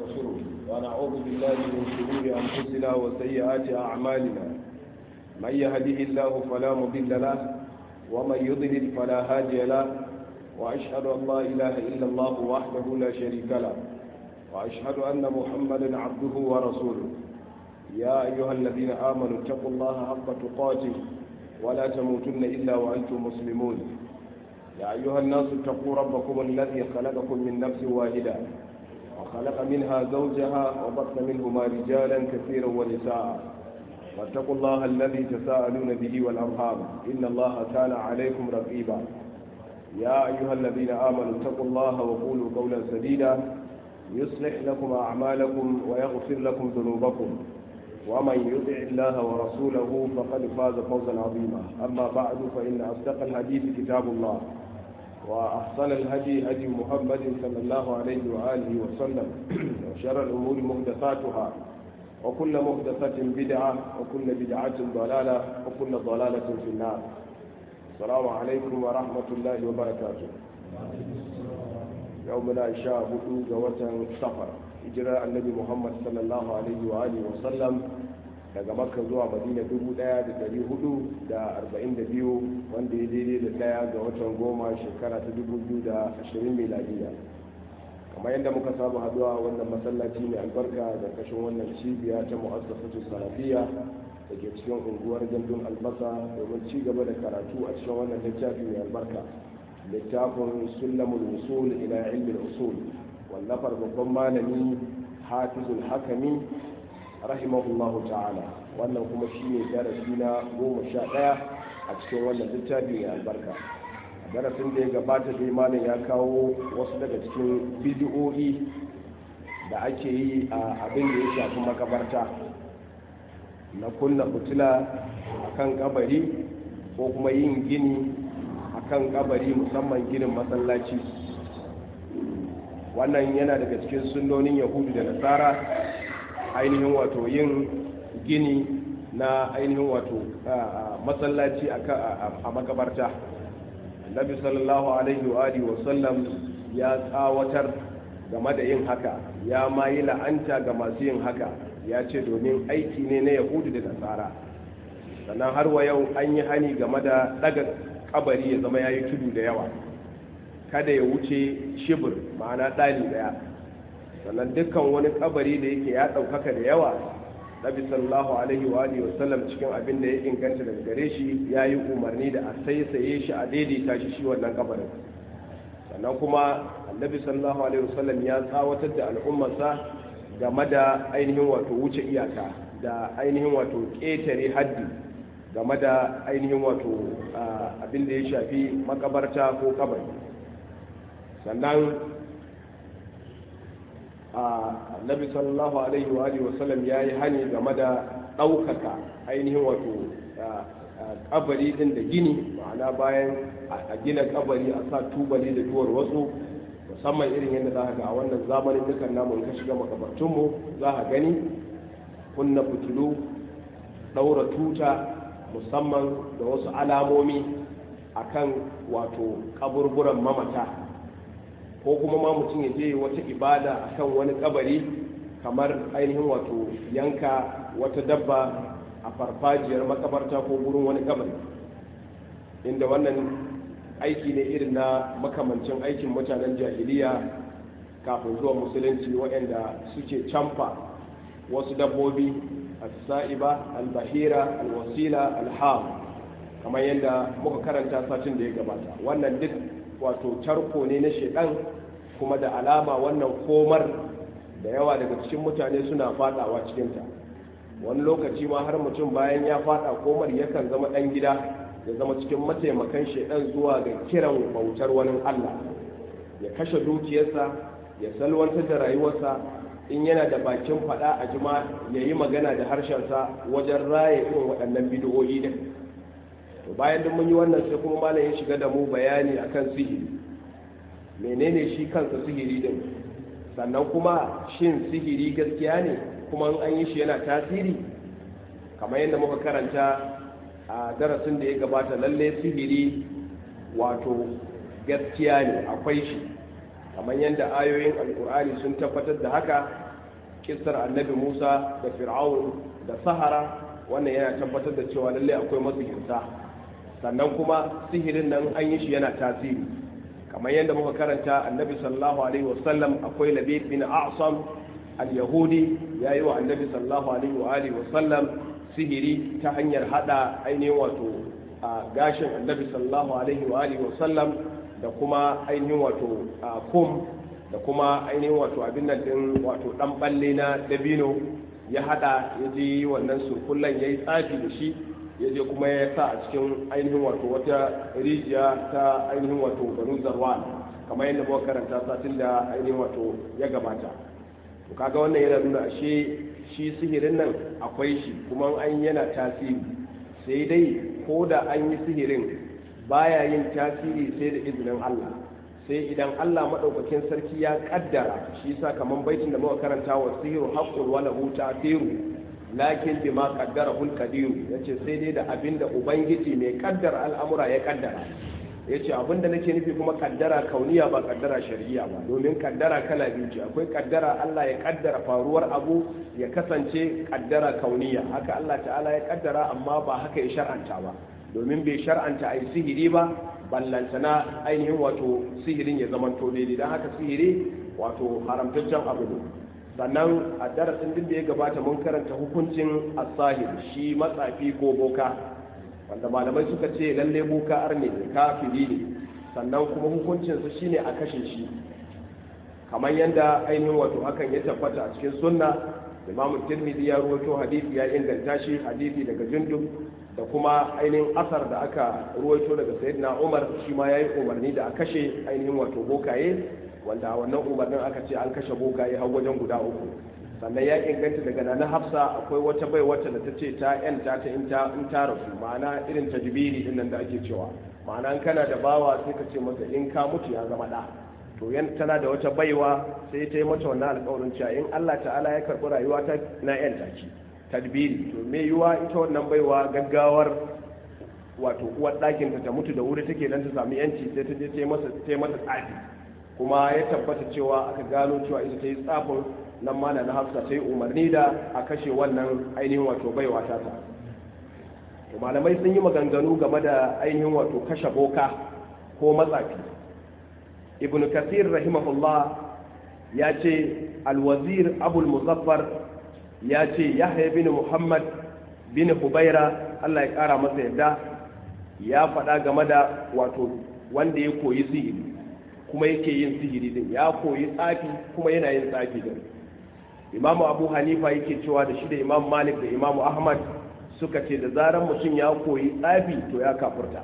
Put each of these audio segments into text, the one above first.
ونستغفره ونعوذ بالله من شرور أنفسنا وسيئات أعمالنا من يهده الله فلا مضل له ومن يضلل فلا هادي له وأشهد أن لا إله إلا الله وحده لا شريك له وأشهد أن محمدا عبده ورسوله يا أيها الذين آمنوا اتقوا الله حق تقاته ولا تموتن إلا وأنتم مسلمون يا أيها الناس اتقوا ربكم الذي خلقكم من نفس واحدة وخلق منها زوجها وبث منهما رجالا كثيرا ونساء واتقوا الله الذي تساءلون به والأرحام إن الله كان عليكم رقيبا يا أيها الذين آمنوا اتقوا الله وقولوا قولا سديدا يصلح لكم أعمالكم ويغفر لكم ذنوبكم ومن يطع الله ورسوله فقد فاز فوزا عظيما أما بعد فإن أصدق الحديث كتاب الله وأحسن الهدي هدي محمد صلى الله عليه وآله وسلم وشر الأمور محدثاتها وكل محدثة بدعة وكل بدعة ضلالة وكل ضلالة في النار السلام عليكم ورحمة الله وبركاته يومنا شاء هدو جوة سفر إجراء النبي محمد صلى الله عليه وآله وسلم daga makka zuwa madina 1442 wanda ya daidai da daya ga watan goma shekara ta 2020 miladiya kamar yadda muka saba haduwa wannan masallaci mai albarka da kashin wannan cibiya ta mu'assasatu salafiya da ke cikin unguwar gandun albasa domin ci gaba da karatu a cikin wannan littafi mai albarka littafin sulamul usul ila ilmin usul wallafar babban malami hafizul hakami rahimahullahu ta'ala wannan kuma shi ne darasi na goma sha ɗaya a cikin wannan littafi mai albarka a darasin da ya gabata dai malam ya kawo wasu daga cikin bidiyo'i da ake yi a abin da ya shafi makabarta na kunna fitila a kan kabari ko kuma yin gini a kan kabari musamman ginin masallaci wannan yana daga cikin sunnonin yahudu da nasara ainihin wato yin gini na ainihin wato masallaci a makabarta nabi sallallahu alaihi wa alihi wasallam ya tsawatar game da yin haka ya ma yi la'anta ga masu yin haka ya ce domin aiki ne na yahudu da nasara sannan har wa yau an yi hani game da daga kabari ya zama ya yi tudu da yawa kada ya wuce shibir ma'ana ɗali ɗaya sannan dukkan wani kabari da yake ya ɗaukaka da yawa nabi sallallahu alaihi wa alihi wasallam cikin abin da ya inganta daga gare shi ya yi umarni da a saisaye shi a daidaita shi shi wannan kabarin sannan kuma annabi sallallahu alaihi wasallam ya tsawatar da al'ummarsa game da ainihin wato wuce iyaka da ainihin wato ƙetare haddi game da ainihin wato abin da ya shafi makabarta ko kabari sannan annabi sallallahu alaihi wa alihi wasallam ya yi hani game da ɗaukaka ainihin wato kabari din da gini ma'ana bayan a gina kabari a sa tubali da duwar wasu musamman irin yadda za ga a wannan zamanin dukan namun ka shiga makabartunmu za a gani kunna fitilu ɗaura tuta musamman da wasu alamomi akan wato kaburburan mamata ko kuma ma mutum ya je wata ibada akan wani kabari kamar ainihin wato yanka wata dabba a farfajiyar makabarta ko gurin wani kabari inda wannan aiki ne irin na makamancin aikin mutanen jahiliya kafin zuwa musulunci waɗanda suke camfa wasu dabbobi as-sa'iba al-bahira al-wasila al-ham kamar yadda muka karanta satin da ya gabata wannan duk wato tarko ne na shedan kuma da alama wannan komar da yawa daga cikin mutane suna fadawa cikinta wani lokaci ma har mutum bayan ya fada komar yakan zama dan gida ya zama cikin mataimakan shedan zuwa ga kiran bautar wani allah ya kashe dukiyarsa ya salwantar da rayuwarsa in yana da bakin fada a jima ya yi magana da harshensa wajen raye irin waɗannan bidiyoyi din to bayan duk mun yi wannan sai kuma malam ya shiga da mu bayani akan sihiri menene shi kansa sihiri din sannan kuma shin sihiri gaskiya ne kuma an yi shi yana tasiri kamar yadda muka karanta a darasin da ya gabata lalle sihiri wato gaskiya ne akwai shi kamar yadda ayoyin alkur'ani sun tabbatar da haka kissar annabi musa da fir'aun da sahara wannan yana tabbatar da cewa lallai akwai masihirta sannan kuma sihirin nan an yi shi yana tasiri kamar yadda muka karanta annabi sallallahu alaihi wasallam akwai labid bin a'sam al-yahudi ya yi wa annabi sallallahu alaihi wa alihi wasallam sihiri ta hanyar hada ainihin wato a gashin annabi sallallahu alaihi wa alihi wasallam da kuma ainihin wato kum da kuma ainihin wato abin nan din wato dan balle na dabino ya hada ya je wannan surkullan ya yi tsafi da shi ya je kuma ya sa a cikin ainihin wato wata rijiya ta ainihin wato banu zarwan kamar yadda muka karanta satin da ainihin wato ya gabata to kaga wannan yana nuna ashe shi sihirin nan akwai shi kuma an yana tasiri sai dai ko da an yi sihirin baya yin tasiri sai da izinin Allah sai idan Allah maɗaukakin sarki ya ƙaddara shi yasa kamar baitin da muka karanta wa sihiru haqqun wa lahu ta'thiru lakin bima qaddara hul qadiru yace sai dai da abinda ubangiji mai kaddara al'amura ya kaddara yace abinda nake nufi kuma kaddara kauniya ba kaddara shari'a ba domin kaddara kala biyu ce akwai kaddara Allah ya kaddara faruwar abu ya kasance kaddara kauniya haka Allah ta'ala ya kaddara amma ba haka ya shar'anta ba domin bai shar'anta ai sihiri ba ballantana ainihin wato sihirin ya zamanto daidai don haka sihiri wato haramtaccen abu ne sannan a darasin duk da ya gabata mun karanta hukuncin asahir shi matsafi ko boka wanda malamai suka ce lalle boka arne ne kafiri ne sannan kuma hukuncinsa shine a kashe shi kamar yadda ainihin wato hakan ya tabbata a cikin sunna imam tirmidhi ya ruwaito hadisi ya inganta shi hadisi daga jundub da kuma ainihin asar da aka ruwaito daga sayyidina umar shi ma yayi umarni da a kashe ainihin wato bokaye wanda wannan umarnin aka ce an kashe bokaye har wajen guda uku sannan ya inganta daga nana hafsa akwai wata bai wata da ta ce ta yanta ta in ta in ta rasu ma'ana irin tajbiri din nan da ake cewa ma'ana kana da bawa sai ka ce masa in ka mutu ya zama da to yan tana da wata baiwa sai ta yi mata wannan alƙawarin cewa in Allah ta'ala ya karɓi rayuwa ta na yanta ki tadbiri to me yiwa ita wannan baiwa gaggawar wato uwar ɗakin ta mutu da wuri take dan ta samu yanci sai ta je ta yi masa ta yi masa tsafi kuma ya tabbata cewa aka gano cewa ita ta yi tsafin nan ma na hafsa ta yi umarni da a kashe wannan ainihin wato baiwa ta ta to malamai sun yi maganganu game da ainihin wato kashe boka ko matsafi ibn kasir rahimahullah ya ce alwazir abul muzaffar ya ce yahya bin muhammad bin hubaira allah ya kara masa yadda ya faɗa game da wato wanda ya koyi sihiri kuma yake yin sihiri din ya koyi tsafi kuma yana yin tsafi din imamu abu hanifa yake cewa da shi da imam malik da imamu ahmad suka ce da zarar mutum ya koyi tsafi to ya kafurta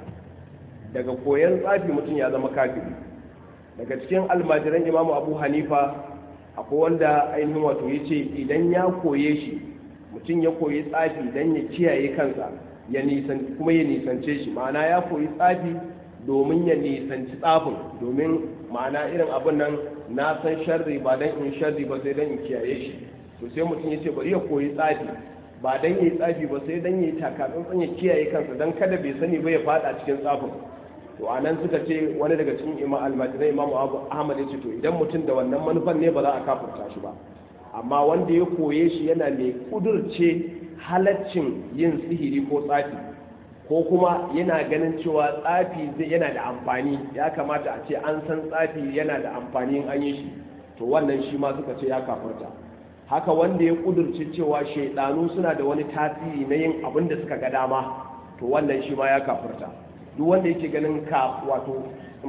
daga koyan tsafi mutum ya zama kafiri daga cikin almajiran imamu abu hanifa akwai wanda ainihin wato ya ce idan ya koye shi mutum ya koyi tsafi don ya kiyaye kansa ya nisan kuma ya nisance shi ma'ana ya koyi tsafi domin ya nisanci tsafin domin ma'ana irin abin nan na san sharri ba dan in sharri ba sai dan in kiyaye shi to sai mutum ya ce bari ya koyi tsafi ba dan yi tsafi ba sai dan yi takatsantsan ya kiyaye kansa dan kada bai sani ba ya fada cikin tsafin to a nan suka ce wani daga cikin imam almajirai imamu abu ahmad ya ce to idan mutum da wannan manufan ne ba za a kafurta shi ba amma wanda ya koye shi yana mai kudurce halaccin yin sihiri ko tsafi ko kuma yana ganin cewa tsafi zai yana da amfani ya kamata a ce an san tsafi yana da amfani in an yi shi to wannan shi ma suka ce ya kafurta haka wanda ya kudurce cewa shaidanu suna da wani tasiri na yin abin da suka ga dama to wannan shi ma ya kafurta duk wanda yake ganin ka wato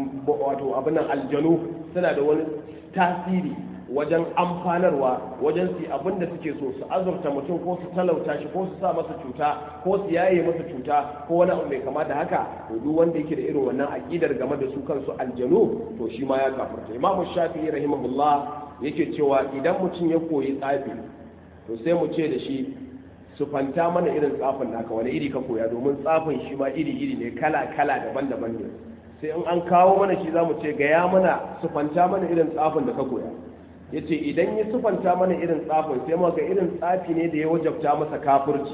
wato abin nan aljanu suna da wani tasiri wajen amfanarwa wajen su abin da suke so su azurta mutum ko su talauta shi ko su sa masa cuta ko su yaye masa cuta ko wani abu mai kama da haka to duk wanda yake da irin wannan aqidar game da su kansu aljanu to shi ma ya kafirta imam shafi'i rahimahullah yake cewa idan mutum ya koyi tsafi to sai mu ce da shi su fanta mana irin tsafin naka wani iri ka koya domin tsafin shi ma iri iri ne kala kala daban-daban ne sai in an kawo mana shi za mu ce gaya mana su fanta mana irin tsafin da ka koya ya ce idan ya sufanta mana irin tsafin sai maka irin tsafi ne da ya wajabta masa kafirci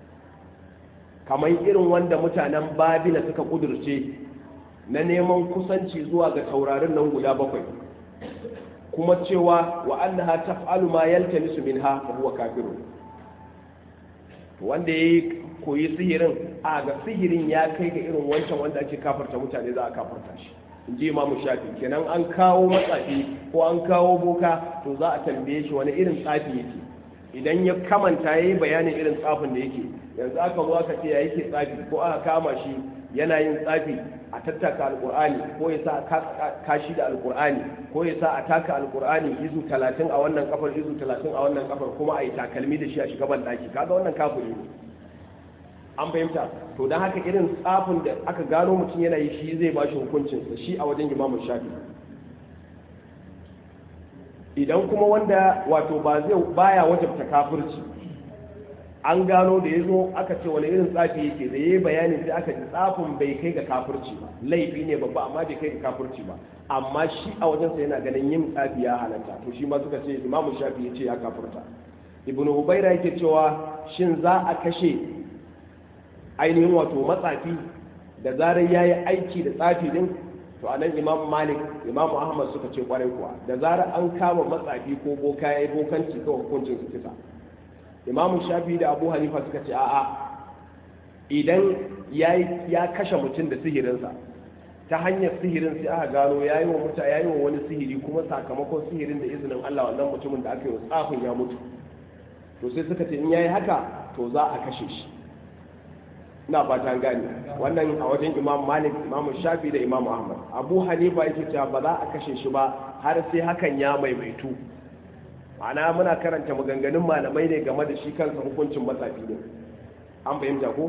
kamar irin wanda mutanen babila suka kudurce na neman kusanci zuwa ga taurarin nan guda bakwai kuma cewa wa annaha taf'alu ma yaltamisu minha fa huwa kafirun wanda yayi koyi sihirin a ga sihirin ya kai ga irin wancan wanda ake kafarta mutane za a kafarta shi in ji imamu shafi kenan an kawo matsafi ko an kawo boka to za a tambaye shi wani irin tsafi yake idan ya kamanta ya yi bayanin irin tsafin da yake yanzu aka zo aka ce ya yake tsafi ko aka kama shi yana yin tsafi a tattaka alkur'ani ko ya sa a kashi da alkur'ani ko ya sa a taka alkur'ani izu talatin a wannan kafar izu talatin a wannan kafar kuma a yi takalmi da shi a shiga ban daki kaga wannan kafiri ne an fahimta to don haka irin tsafin da aka gano mutum yana yi shi zai bashi hukuncinsa shi a wajen imamun shafi idan kuma wanda wato ba zai baya wajabta kafirci an gano da ya zo aka ce wani irin tsafi yake da ya yi bayanin sai aka ji tsafin bai kai ga kafirci ba laifi ne babba amma bai kai ga kafirci ba amma shi a wajensa yana ganin yin tsafi ya halatta to shi ma suka ce imamu shafi ya ce ya kafirta ibnu hubaira yake cewa shin za a kashe ainihin wato matsafi da zarar ya yi aiki da tsafi din to anan imam malik imam ahmad suka ce kwarai kuwa da zarar an kama matsafi ko boka ya yi bokanci kawai hukuncin su kisa imam shafi da abu hanifa suka ce a'a idan ya kashe mutum da sihirinsa ta hanyar sihirin sai aka gano ya yi wa muta ya yi wa wani sihiri kuma sakamakon sihirin da izinin allah wannan mutumin da aka yi wa tsafin ya mutu to sai suka ce in ya yi haka to za a kashe shi ina fata gani wannan a wajen imam malik imam shafi da imam ahmad abu hanifa yake cewa ba za a kashe shi ba har sai hakan ya maimaitu ma'ana muna karanta maganganun malamai ne game da shi kansa hukuncin matsafi ne an fahimta ko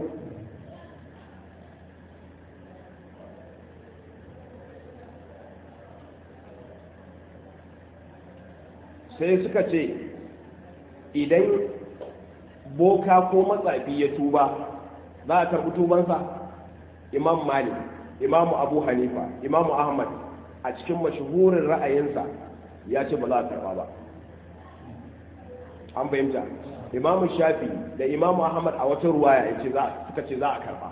sai suka ce idan boka ko matsafi ya tuba za a karɓi tubansa imam malik imamu abu hanifa imamu ahmad a cikin mashahurin ra'ayinsa ya ce ba za a karɓa ba an fahimta imamu shafi da imamu ahmad a wata ruwaya ya ce suka ce za a karɓa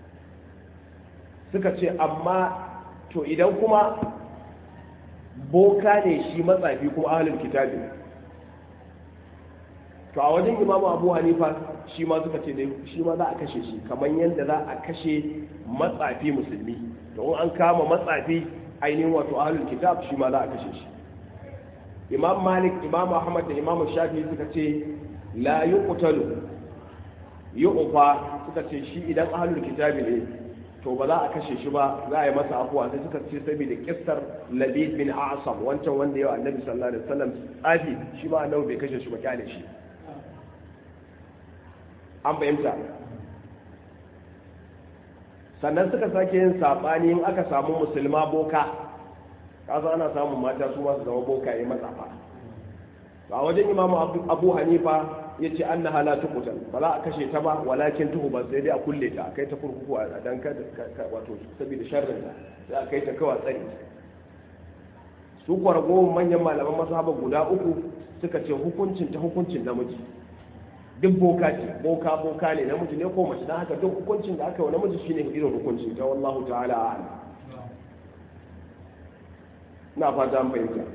suka ce amma to idan kuma boka ne shi matsafi kuma ahalin kitabi to a wajen imamu abu hanifa shi ma suka ce dai shi ma za a kashe shi kamar yadda za a kashe matsafi musulmi don an kama matsafi ainihin wato ahlul kitab shi ma za a kashe shi imam malik imam ahmad da imam shafi suka ce la yuqtalu yu'fa suka ce shi idan ahlul kitabi ne to ba za a kashe shi ba za a yi masa afuwa sai suka ce saboda kissar labid bin asam wancan wanda yau annabi sallallahu alaihi wasallam tsafi shi ma annabi bai kashe shi ba kyale shi an fahimta sannan suka sake yin saɓani in aka samu musulma boka kasa ana samun mata su masu zama boka ya matsafa a wajen imamu abu hanifa ya ce an na halatu kutan ba za a kashe ta ba walakin tuhu ba sai dai a kulle ta a kai ta kurkuku a dan wato saboda sharrin ta sai a kai ta kawai tsari su kuwa ragowar manyan malaman masahaba guda uku suka ce hukuncin ta hukuncin namiji duk boka ce boka boka ne namiji ne ko mace don haka duk hukuncin da aka yi wa namiji shine irin hukuncin ta wallahu ta'ala a'lam na fata an fahimta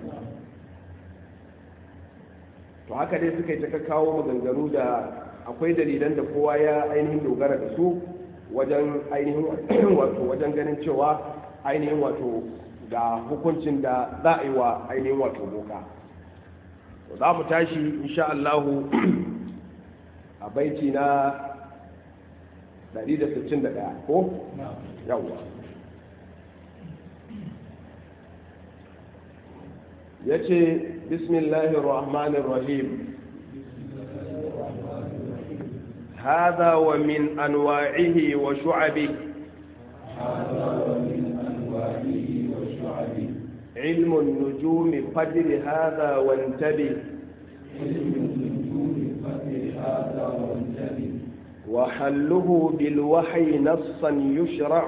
to haka dai suka yi ta kawo maganganu da akwai dalilan da kowa ya ainihin dogara da su wajen ainihin wato wajen ganin cewa ainihin wato ga hukuncin da za a yi wa ainihin wato boka za mu tashi insha Allahu a baiti na 161 ko? yawwa ya ce bismillahir rahmanir rahim هذا ومن أنواعه وشعبه هذا ومن أنواعه وشعبه علم النجوم قدر هذا وانتبه علم النجوم قدر هذا وانتبه وحله بالوحي نصا يشرع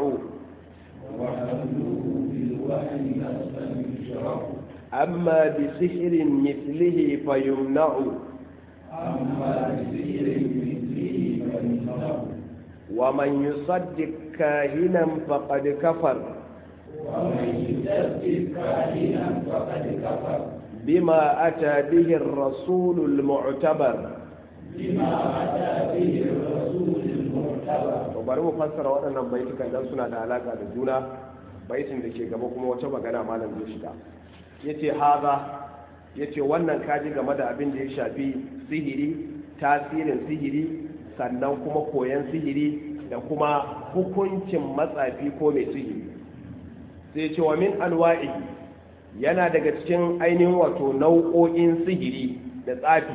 وحمله بالوحي نصا يشرع أما بسحر مثله فيمنع أما بسير مثله فيمنع ومن يصدق كاهنا فقد كفر ومن يصدق كاهنا فقد كفر بما أتى به الرسول المعتبر بما أتى به الرسول المعتبر bari mu fassara waɗannan baitukan dan suna da alaka da juna baitin da ke gaba kuma wata magana malam zai shiga yace haza yace wannan kaji game da abin da ya shafi sihiri tasirin sihiri sannan kuma koyan sihiri da kuma hukuncin matsafi ko mai sihiri sai ce wa min anwa'i yana daga cikin ainihin wato nau'o'in sihiri da tsafi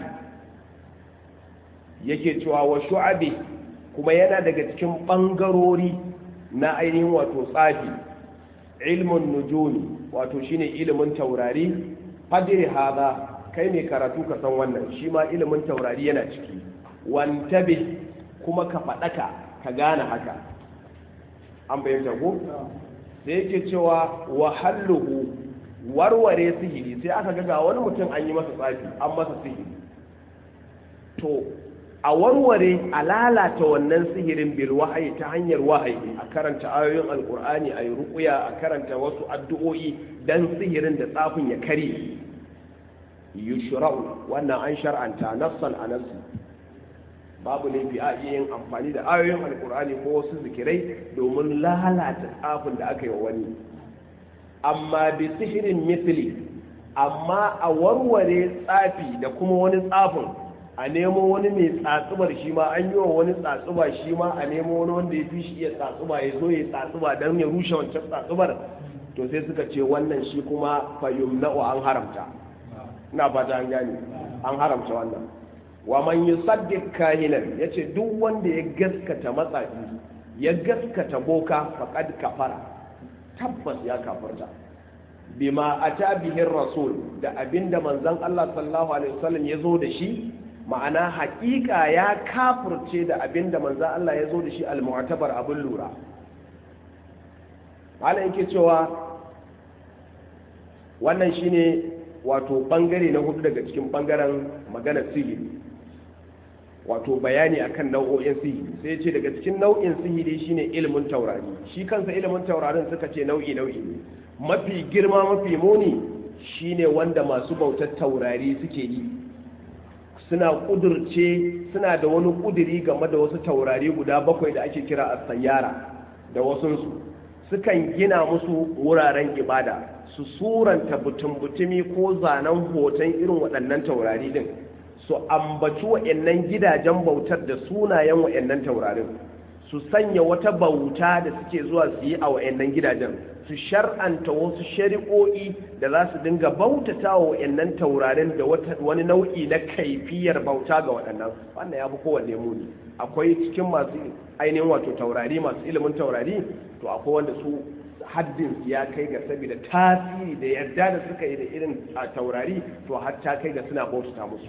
yake cewa wa shu'abi kuma yana daga cikin ɓangarori na ainihin wato tsafi ilmun nujumi wato shine ilimin taurari fadiri haza kai mai karatu ka san wannan shi ma ilimin taurari yana ciki wantabi kuma ka faɗaka ka gane haka an bayyanta ko sai yake cewa wahalluhu warware sihiri sai aka ga wani mutum an yi masa tsafi an masa sihiri to a warware a lalata wannan sihirin bil wahayi ta hanyar wahayi a karanta ayoyin alkur'ani a yi ruƙuya a karanta wasu addu'o'i dan sihirin da tsafin ya kare yushra'u wannan an shar'anta nassan a nassi babu laifi a iya yin amfani da ayoyin alkur'ani ko wasu zikirai domin lalata tsafin da aka yi wa wani amma bi sihirin misli amma a warware tsafi da kuma wani tsafin a nemo wani mai tsatsubar shi ma an yi wa wani tsatsuba shi ma a nemo wani wanda ya fi shi iya tsatsuba ya zo ya tsatsuba don ya rushe wancan tsatsubar to sai suka ce wannan shi kuma fayyum na'u an haramta ina fata an gane an haramta wannan wa man yusaddiq kahinan yace duk wanda ya gaskata matsafi ya gaskata boka faqad kafara tabbas ya kafarta bima ata bihi rasul da abinda manzon Allah sallallahu alaihi wasallam ya zo da shi ma'ana haƙiƙa ya kafurce da abinda manzon Allah ya zo da shi al-mu'tabar abin lura malam yake cewa wannan shine wato bangare na hudu daga cikin bangaren magana sihiri wato bayani akan nau'o'in sihiri sai ce daga cikin nau'in sihiri shine ilimin taurari shi kansa ilimin taurarin suka ce nau'i nau'i ne mafi girma mafi muni shine wanda masu bautar taurari suke yi suna kudurce suna da wani kuduri game da wasu taurari guda bakwai da ake kira a sayyara da wasunsu sukan gina musu wuraren ibada su suranta butun-butumi ko zanen hoton irin waɗannan taurari din su ambaci wa'annan gidajen bautar da sunayen wa'annan taurarin su sanya wata bauta da suke zuwa su yi a wa'annan gidajen su shar'anta wasu shari'o'i da za su dinga bautata wa wa'annan taurarin da wani nau'i na kaifiyar bauta ga waɗannan wannan ya fi kowanne muni akwai cikin masu ainihin wato taurari masu ilimin taurari to akwai wanda su haddin ya kai ga saboda tasiri da yarda da suka yi da irin taurari to har ta kai ga suna bautata musu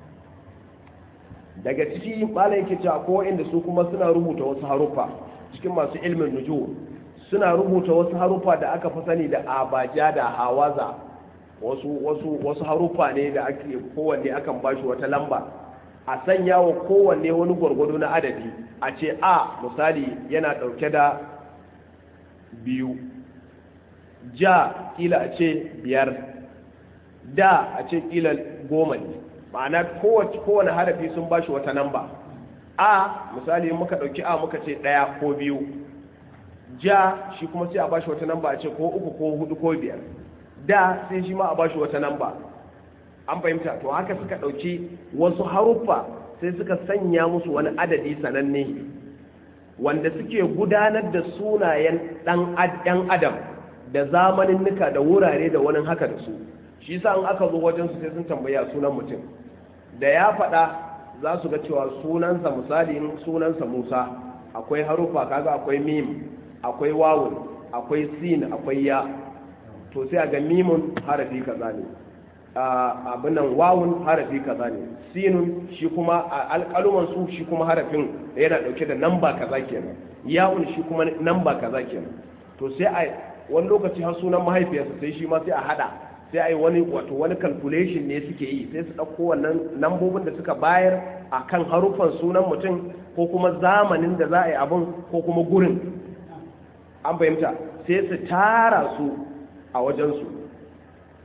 daga ciki malam yake cewa ko inda su kuma suna rubuta wasu haruffa cikin masu ilmin nuju suna rubuta wasu haruffa da aka fi sani da abaja da hawaza wasu wasu wasu haruffa ne da ake kowanne akan bashi wata lamba a sanya wa kowanne wani gwargwado na adadi a ce a misali yana ɗauke da biyu ja kila a ce biyar da a ce kila goma ne ma'ana kowane harafi sun ba shi wata namba a misali muka ɗauki a muka ce ɗaya ko biyu ja shi kuma sai a ba shi wata namba a ce ko uku ko hudu ko biyar da sai shi ma a ba shi wata namba an fahimta to haka suka ɗauki wasu haruffa sai suka sanya musu wani adadi sananne wanda suke gudanar da sunayen ɗan adam da zamanin nuka da wurare da wani haka da su shi sa in aka zo wajen su sai sun tambaya sunan mutum da ya faɗa za su ga cewa sunansa misali sunansa musa akwai harufa kaga akwai mim akwai wawun akwai sin akwai ya to sai a ga mimun harafi kaza ne abin nan wawun harafi kaza ne sinun shi kuma a alƙaluman su shi kuma harafin yana ɗauke da namba kaza kenan yawun shi kuma namba kaza kenan to sai a wani lokaci har sunan mahaifiyarsa sai shi ma sai a hada sai a yi wani wato wani calculation ne suke yi sai su ɗauko wannan lambobin da suka bayar a kan haruffan sunan mutum ko kuma zamanin da za a yi abin ko kuma gurin an fahimta sai su tara su a wajensu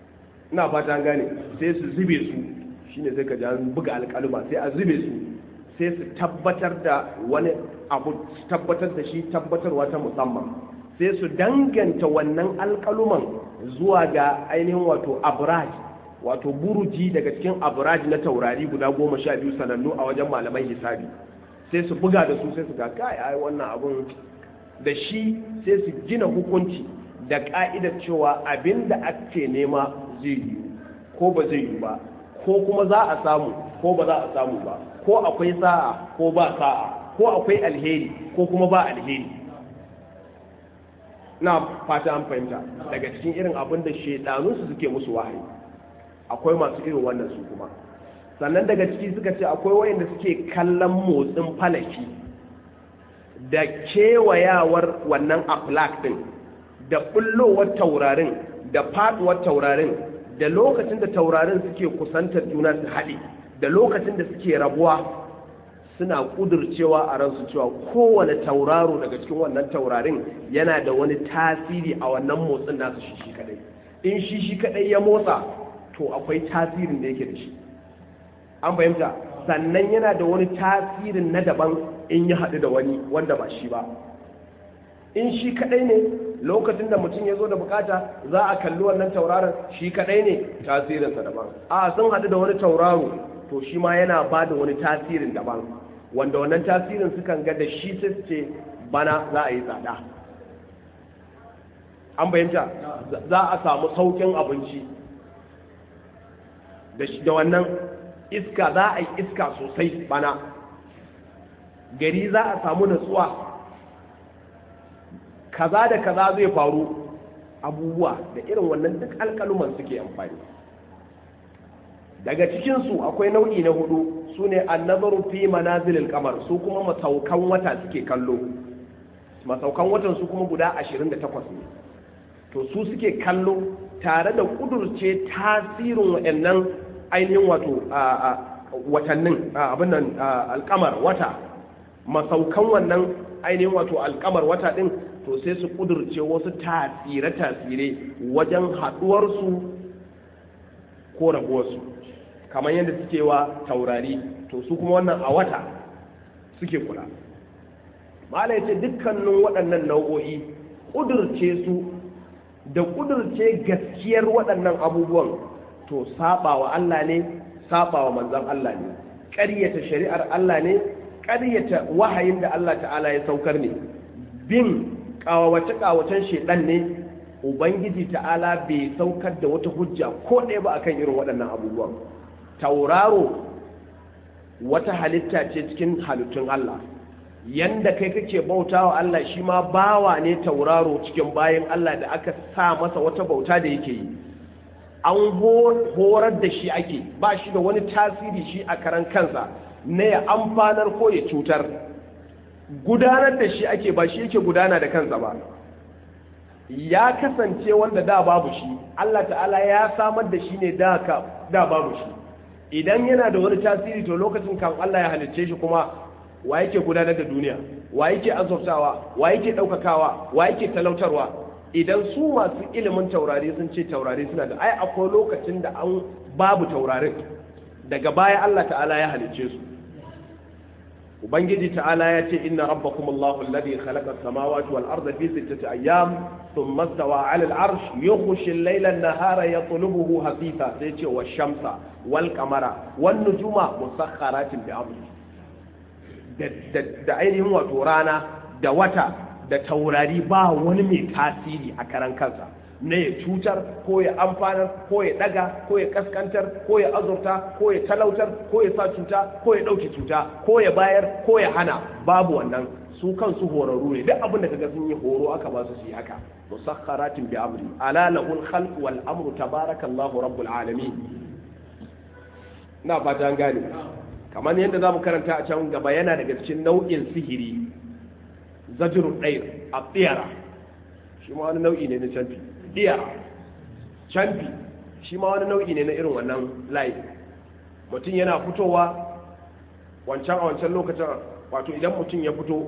ina fata an gane sai su zube su shine sai ka ji an buga alƙaluma sai a zube su sai su tabbatar da wani abu tabbatar da shi tabbatarwa ta musamman sai su danganta wannan alƙaluman zuwa ga ainihin wato abraj wato buruji daga cikin abraj na taurari guda goma sha biyu sanannu a wajen malaman hisabi sai su buga da su sai su ga kai ai wannan abun da shi sai su gina hukunci da ka'idar cewa abin da ake nema zai yi ko ba zai yi ba ko kuma za a samu ko ba za a samu ba ko akwai sa'a ko ba sa'a ko akwai alheri ko kuma ba alheri na fata an fahimta daga cikin irin abin da shaidanunsu suke musu wahayi akwai masu irin wannan su kuma sannan daga ciki suka ce akwai wayanda suke kallon motsin falaki da kewayawar wannan aflak din da bullowar taurarin da faduwar taurarin da lokacin da taurarin suke kusantar juna su haɗe da lokacin da suke rabuwa suna ƙudurcewa a ransu cewa kowane tauraro daga cikin wannan taurarin yana da wani tasiri a wannan motsin nasu shi shi kadai in shi shi kadai ya motsa to akwai tasirin da yake da shi an fahimta sannan yana da wani tasirin na daban in ya haɗu da wani wanda ba shi ba in shi kadai ne lokacin da mutum ya zo da bukata za a kalli wannan tauraron shi kadai ne tasirinsa daban a sun haɗu da wani tauraro to shi ma yana ba da wani tasirin daban wanda wannan tasirin sukan ga da shi sai su ce bana za a yi tsada an bayyanta za a samu saukin abinci da wannan iska za a yi iska sosai bana gari za a samu natsuwa kaza da kaza zai faru abubuwa da irin wannan duk alkaluman suke amfani daga cikinsu akwai nau'i na hudu su ne annazaru fi manazilil kamar su kuma masaukan wata suke kallo masaukan watan su kuma guda 28 ne to su suke kallo tare da kudurce tasirin waɗannan ainihin wato watannin abin nan alkamar wata masaukan wannan ainihin wato alkamar wata din to sai su kudurce wasu tasire-tasire wajen haɗuwarsu ko rabuwarsu kamar yadda suke wa taurari to su kuma wannan a wata suke kula malai ce dukkanin waɗannan nau'o'i kudurce su da kudurce gaskiyar waɗannan abubuwan to saba wa Allah ne saba wa manzan Allah ne ƙaryata shari'ar Allah ne ƙaryata wahayin da Allah ta'ala ya saukar ne bin ƙawace-ƙawacen shaidan ne ubangiji ta'ala bai saukar da wata hujja ko ɗaya ba akan irin waɗannan abubuwan tauraro wata halitta ce cikin halittun Allah yanda kai kake bauta wa Allah shi ma bawa ne tauraro cikin bayan Allah da aka sa masa wata bauta da yake yi an horar da shi ake ba shi da wani tasiri shi a karan kansa na ya amfanar ko ya cutar gudanar da shi ake ba shi yake gudana da kansa ba ya kasance wanda da babu shi Allah ta'ala ya samar da shi ne da babu shi idan yana da wani tasiri to lokacin kan Allah ya halicce shi kuma wa yake gudanar da duniya wa yake azurtawa wa yake ɗaukakawa wa yake talautarwa idan su masu ilimin taurari sun ce taurari suna da ai akwai lokacin da an babu taurarin daga baya Allah ta'ala ya halicce su ubangiji ta'ala ya ce inna rabbakum Allahu alladhi khalaqa as-samawati wal arda fi sittati ayyam thumma istawa 'ala al-'arsh yughshi al-layla an-nahara yatlubuhu hafifa sai ce wa shamsa wal qamara wan nujuma musakhkharatin bi amri da ainihin wato rana da wata da taurari ba wani mai tasiri a karan kansa na ya cutar ko ya amfanar ko ya daga ko ya kaskantar ko ya azurta ko ya talautar ko ya sa cuta ko ya ɗauke cuta ko ya bayar ko ya hana babu wannan su kansu horarru ne duk abin da kaga sun yi horo aka ba su su yi haka musakharatin bi amri ala lahul khalq wal amru tabarakallahu rabbul alamin na fata an gane kamar yadda zamu karanta a can gaba yana daga cikin nau'in sihiri zajrul dair a tsiyara shi ma wani nau'i ne na canfi iya canfi shi ma wani nau'i ne na irin wannan layi mutum yana fitowa wancan a wancan lokacin wato idan mutum ya fito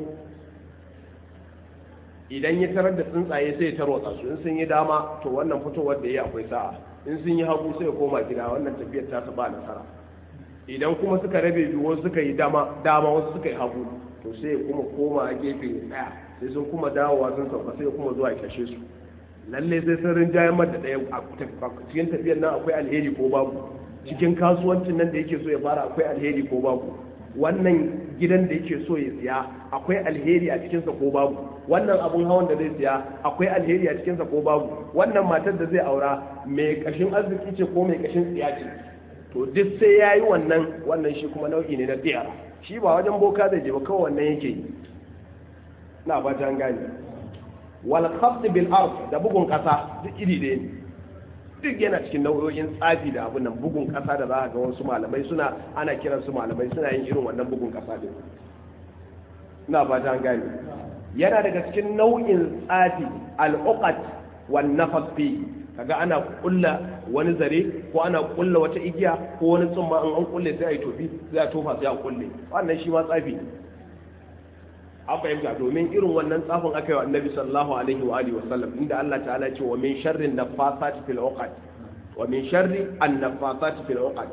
idan ya tarar da tsuntsaye sai ya tarwatsa su in sun yi dama to wannan fitowar da ya akwai sa'a in sun yi hagu sai ya koma gida wannan tafiyar ta ba nasara idan kuma suka rabe biyu wasu suka yi dama dama wasu suka yi hagu to sai ya kuma koma a gefe daya sai sun kuma dawowa sun sauka sai ya kuma zuwa ya kashe su lalle sai sun rinjayen mata ɗaya a cikin tafiyar nan akwai alheri ko babu cikin kasuwancin nan da yake so ya fara akwai alheri ko babu wannan gidan da yake so ya siya akwai alheri a cikinsa ko babu wannan abun hawan da zai siya akwai alheri a cikinsa ko babu wannan matar da zai aura mai kashin arziki ce ko mai kashin tsiya ce to duk sai ya yi wannan wannan shi kuma nau'i ne na tsiyara shi ba wajen boka zai je ba kawai wannan yake yi na ba ta gane wal khafd bil ard da bugun kasa duk iri ɗaya ne duk yana cikin nau'o'in tsafi da abin nan bugun kasa da za a ga wasu malamai suna ana kiran su malamai suna yin irin wannan bugun kasa din ina ba ta gane yana daga cikin nau'in tsafi al-uqat wan nafas fi kaga ana kulla wani zare ko ana kulla wata igiya ko wani tsumma in an kulle sai a yi tofi sai a tofa sai a kulle wannan shi ma tsafi ne an fahimta domin irin wannan tsafin aka yi wa annabi sallallahu alaihi wa alihi wasallam inda Allah ta'ala ce wa min sharri nafasati fil uqad wa min sharri an nafasati fil uqad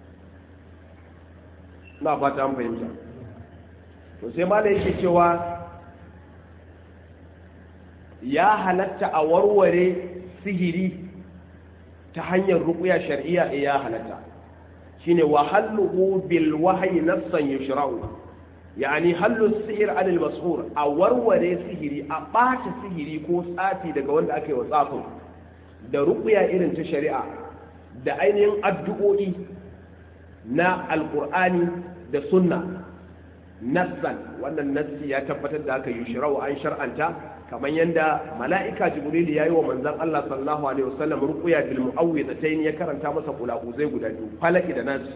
na fata an fahimta to sai ma yake cewa ya halatta a warware sihiri ta hanyar ruqya shar'iyya ya halatta shine wa halluhu bil wahyi nafsan yushra'u yani hallu sihir anil mashur a warware sihiri a ɓata sihiri ko tsafi daga wanda aka yi wa tsafin da ruƙuya irin ta shari'a da ainihin addu'o'i na alƙur'ani da sunna nassan wannan nassi ya tabbatar da aka yi shirau an shar'anta kamar yadda mala'ika jibril ya yi wa manzon Allah sallallahu alaihi wasallam ruqya bil mu'awwidatayn ya karanta masa kulaquzai guda biyu falaki da nas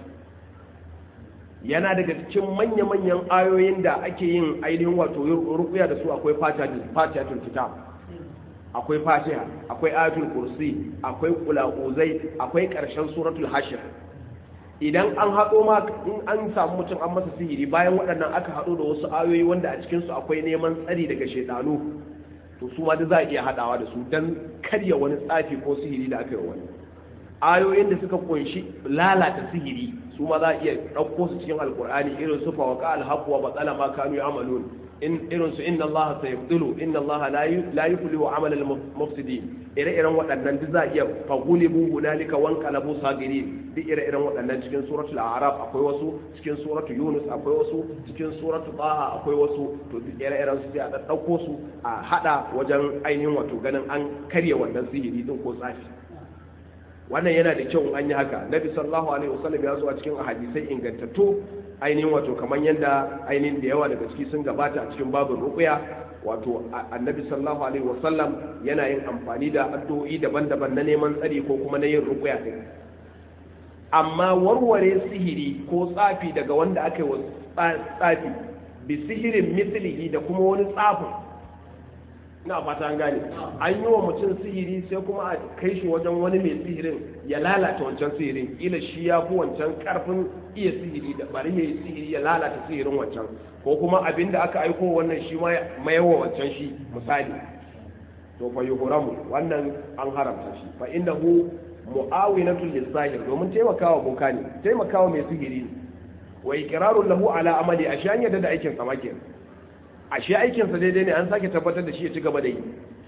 yana daga cikin manya-manyan ayoyin da ake yin ainihin wato rukuya da su akwai fatihatul kitab akwai fatiha akwai ayatul kursi akwai kula'uzai akwai karshen suratul hashir idan an haɗo ma in an samu mutum an masa sihiri bayan waɗannan aka haɗo da wasu ayoyi wanda a cikinsu akwai neman tsari daga shaidanu to su ma da za a iya haɗawa da su don karya wani tsafi ko sihiri da aka yi wani ayoyin da suka kunshi lalata sihiri su ma za a iya ɗauko su cikin alkur'ani irin su fawaka alhaqu wa batala ma kanu ya'malun in irin su inna allaha sayabdulu inna allaha la yuflihu amal al mufsidin ire-iren waɗannan duk za a iya fagulibu hunalika wan qalabu sagirin duk ire-iren waɗannan cikin suratul a'raf akwai wasu cikin suratul yunus akwai wasu cikin suratul taha akwai wasu to duk ire-iren su sai a ɗauko su a hada wajen ainihin wato ganin an karya wannan sihiri din ko tsafi wannan yana da kyau an yi haka nabi sallallahu alaihi wasallam ya zo a cikin hadisai ingantattu ainihin wato kamar yadda ainihin da yawa daga ciki sun gabata a cikin babin ruqya wato annabi sallallahu alaihi wasallam yana yin amfani da addu'o'i daban-daban na neman tsari ko kuma na yin ruqya din amma warware sihiri ko tsafi daga wanda aka yi wa tsafi bi sihirin mislihi da kuma wani tsafin ina fata an gane an yi wa mutum sihiri sai kuma a kai shi wajen wani mai sihirin ya lalata wancan sihirin ila shi ya fi wancan karfin iya sihiri da bari ya yi sihiri ya lalata sihirin wancan ko kuma abin da aka aiko wannan shi ma mayawa wancan shi misali to fa yuhramu wannan an haramta shi fa innahu mu'awinatul lisahir domin taimakawa boka ne taimakawa mai sihiri ne wa iqrarun lahu ala amali ashan yadda da aikin sa kenan ashe aikinsa daidai ne an sake tabbatar da shi ya ci gaba da yi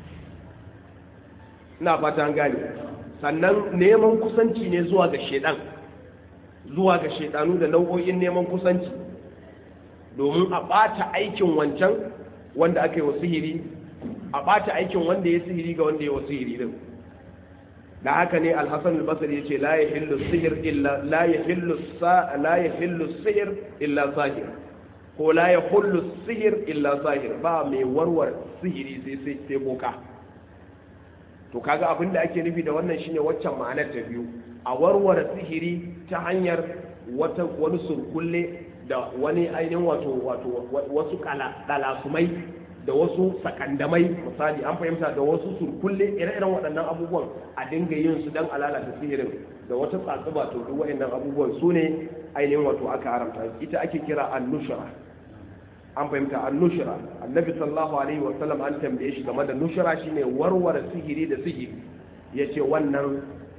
ina fata an gane sannan neman kusanci ne zuwa ga shedan zuwa ga shedanu da nau'o'in neman kusanci domin a ɓata aikin wancan wanda aka yi wa sihiri a ɓata aikin wanda ya sihiri ga wanda ya wa sihiri din da haka ne alhassan albasari ya ce la yahillu sihir illa la yahillu la yahillu sihir illa sahir ko la ya hullu sihir illa sahir ba mai warware sihiri sai sai boka to kaga abin da ake nufi da wannan shine waccan ma'anar ta biyu a warware sihiri ta hanyar wata wani surkulle da wani ainihin wato wato wasu kalasumai da wasu sakandamai misali an fahimta da wasu surkulle ire-iren waɗannan abubuwan a dinga yin su dan alalata sihirin da wata tsatsuba to duk waɗannan abubuwan su ne ainihin wato aka haramta ita ake kira annushra an fahimta an nushira annabi sallallahu alaihi wa sallam an tambaye shi game da nushira shine warware sihiri da sihiri yace wannan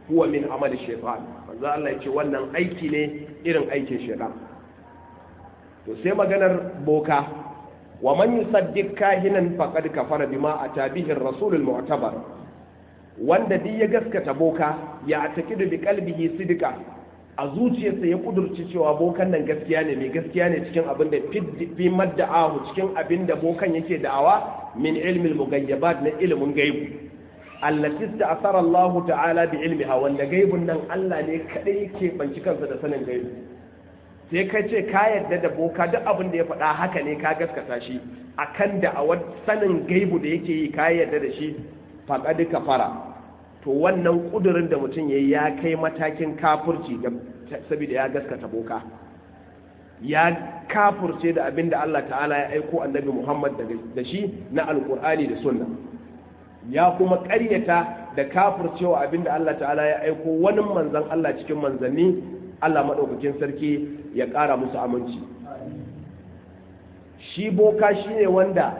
huwa min amali shaytan manzo Allah yace wannan aiki ne irin aikin shaytan to sai maganar boka wa man yusaddiq kahinan faqad kafara bima ata bihi ar-rasul al-mu'tabar wanda duk ya gaskata boka ya atakidu bi qalbihi sidika a zuciyarsa ya kudurci cewa bokan nan gaskiya ne mai gaskiya ne cikin abin da fi madda'ahu cikin abin da bokan yake da'awa min ilmin mugayyabat na ilimin gaibu allati ta'athara Allah ta'ala bi ilmiha wanda gaibun nan Allah ne kadai yake banci kansa da sanin gaibu sai ka ce ka yarda da boka duk abin da ya faɗa haka ne ka gaskata shi akan da a sanin gaibu da yake yi ka yarda da shi faqad kafara to wannan kudurin da mutum yayi ya kai matakin kafurci saboda ya gaskata boka ya kafurce da abin da Allah ta'ala ya aiko annabi Muhammad da shi na alkur'ani da sunna ya kuma ƙaryata da kafurcewa abin da Allah ta'ala ya aiko wani manzan Allah cikin manzanni Allah maɗaukakin sarki ya ƙara musu aminci shi boka shi ne wanda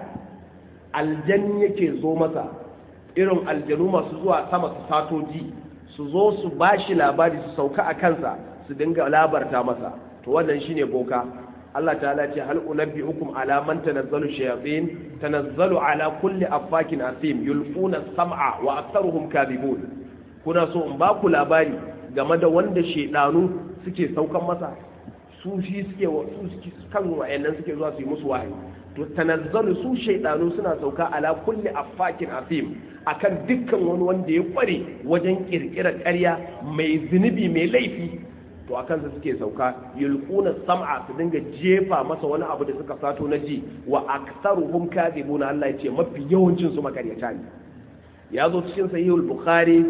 aljan yake zo masa irin aljanu masu zuwa sama su satoji su zo su ba shi labari su sauka a kansa su dinga labarta masa to wannan shine boka Allah ta'ala ce hal unabbi'ukum ala man tanazzalu shayatin tanazzalu ala kulli affakin asim yulquna sam'a wa aktharuhum kadhibun kuna so in ba ku labari game da wanda shedanu suke saukan masa su shi suke su kan wayannan suke zuwa su yi musu wahayi to tanazzalu su shaidanu suna sauka ala kulli affakin asim akan dukkan wani wanda ya kware wajen kirkirar ƙarya mai zunubi mai laifi to akan su suke sauka yulquna sam'a su dinga jefa masa wani abu da suka sato na ji wa aktsaruhum kadhibuna Allah ya ce mafi yawancin su makaryata ne ya zo cikin sahihul bukhari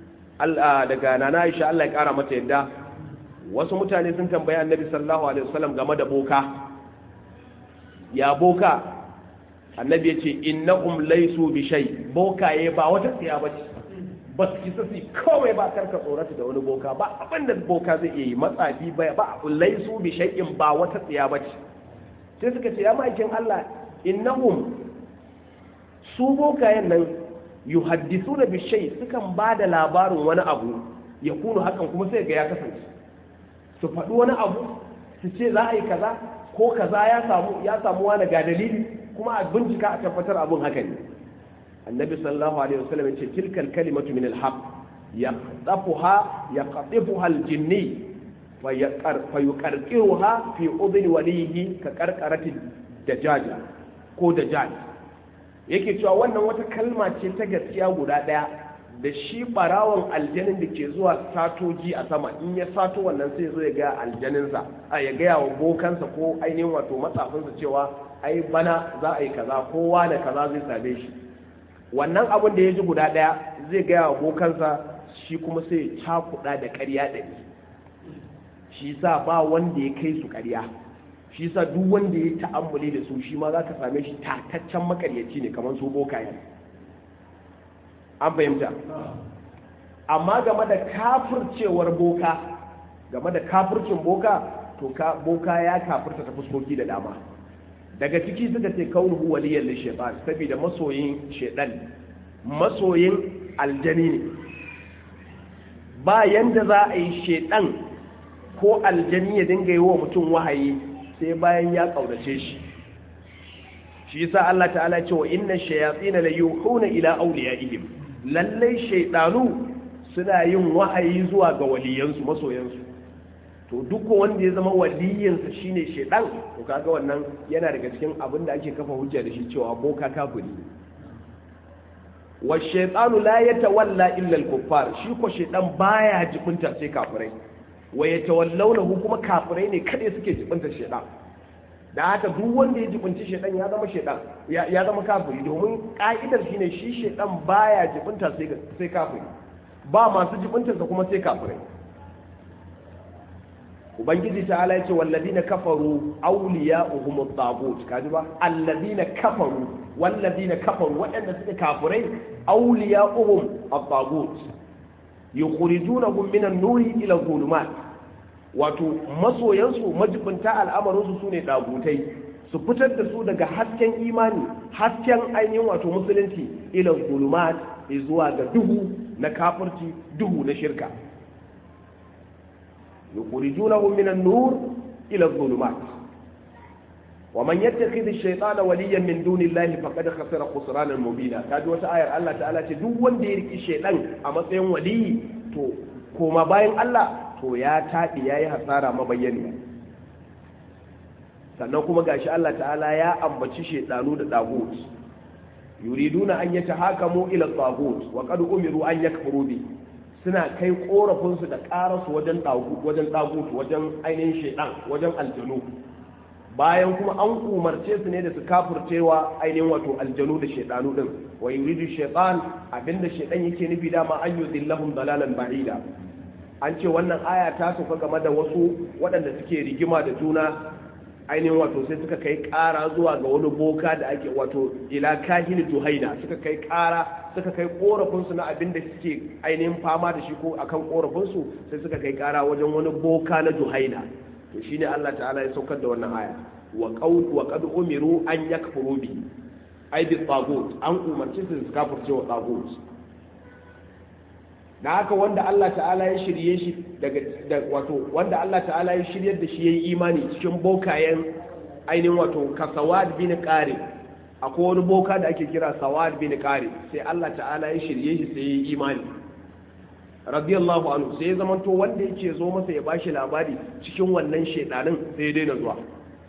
daga nana Aisha Allah ya kara mata yadda wasu mutane sun tambayi annabi sallallahu alaihi wasallam game da boka ya boka annabi ya ce innahum laysu bi shay bokaye ba wata tsiya ba ce ba su kisa su kawai ba karka tsorata da wani boka ba abin da boka zai iya yi matsafi ba ba laysu bi shay'in ba wata tsiya ba ce sai suka ce ya ma'aikin Allah innahum su bokayen nan yuhaddisuna bi shay sukan ba da labarin wani abu ya kunu hakan kuma sai ga ya kasance su faɗi wani abu su ce za a yi kaza ko kaza ya samu ya samu wani ga dalili kuma a bincika a tabbatar abun haka ne annabi sallallahu alaihi wasallam yace tilkal kalimatu min alhaq yaqtafuha yaqtifuha aljinni fa yuqarqiruha fi udhni walihi ka qarqarati dajaja ko dajaj yake cewa wannan wata kalma ce ta gaskiya guda daya da shi barawon aljanin da ke zuwa satoji a sama in ya sato wannan sai zo ya ga aljaninsa a ya gaya wa bokansa ko ainihin wato matsafinsa cewa ai bana za a yi kaza kowa da kaza zai same shi wannan abin da ya ji guda ɗaya zai gaya wa bokansa shi kuma sai ya cakuɗa da ƙarya ɗari shi sa ba wanda ya kai su ƙarya shi sa duk wanda ya ta'ammuli da su shi ma za ka same shi tataccen makaryaci ne kamar su bokayen an fahimta amma game da kafircewar boka game da kafircin boka to boka ya kafirta ta fuskoki da dama daga ciki suka ce kaunuhu waliyan li shaytan saboda masoyin shaytan masoyin aljani ne ba yanda za a yi shaytan ko aljani ya dinga yi wa mutum wahayi sai bayan ya kaunace shi shi yasa Allah ta'ala ce wa inna shayatin la yuhuna ila awliyaihim lallai shaidanu suna yin wahayi zuwa ga waliyansu masoyansu to duk wanda ya zama waliyinsa shine shaidan to kaga wannan yana daga cikin abin da ake kafa hujja da shi cewa boka kafiri wa shaytanu la yatawalla illa al-kuffar shi ko shaidan baya jibinta sai kafirai wa yatawallawnahu kuma kafirai ne kada suke jibinta shaidan da haka duk wanda ya jibinci shaidan ya zama shaidan ya zama kafiri domin ka'idar shine shi shaidan baya jibinta sai kafiri ba masu jibintarsa kuma sai kafirai ubangiji ta ala yace walladina kafaru awliya'uhum at-taghut kaji ba alladina kafaru walladina kafaru waɗanda suka kafirai awliya'uhum at-taghut yukhrijunahum min an-nuri ila dhulumat wato masoyansu majibinta al'amarinsu su ne ɗagutai su fitar da su daga hasken imani hasken ainihin wato musulunci ilan gulumat zuwa ga duhu na kafirci duhu na shirka yukhrijunahum min an-nur ila adh-dhulumat wa man yattakhidh ash-shaytana waliyan min dunillahi faqad khasira khusranan mubina kaji wata ayar Allah ta'ala ce duk wanda ya riki shaytan a matsayin waliyi to koma bayan Allah to ya taɗi ya yi hasara mabayyani sannan kuma gashi Allah ta'ala ya ambaci shaidanu da dagut yuriduna an yata hakamu ila tagut wa qad umiru an yakfuru bi suna kai korafin su da karasu wajen dagut wajen dagut wajen ainihin shaidan wajen aljanu bayan kuma an umarce su ne da su kafircewa ainihin wato aljanu da shaidanu din wa yuridu shaitan abinda shaidan yake nufi dama an yudillahum dalalan ba'ida an ce wannan aya ta sauka game da wasu waɗanda suke rigima da juna ainihin wato sai suka kai ƙara zuwa ga wani boka da ake wato ila kahini juhaina suka kai ƙara suka kai ƙorafinsu na abin da suke ainihin fama da shi ko akan ƙorafinsu sai suka kai ƙara wajen wani boka na juhaina to shine Allah ta'ala ya saukar da wannan aya wa qaul wa qad umiru an yakfuru bi ai bi tagut an umarci su su kafirce wa tagut da haka wanda Allah ta'ala ya shirye shi daga wato wanda Allah ta'ala ya shiryar da shi yayi imani cikin bokayen ainihin wato ka sawad bin qari akwai wani boka da ake kira sawad bin qari sai Allah ta'ala ya shirye shi sai yayi imani radiyallahu anhu sai ya zamanto wanda yake zo masa ya bashi labari cikin wannan shedanin sai ya daina zuwa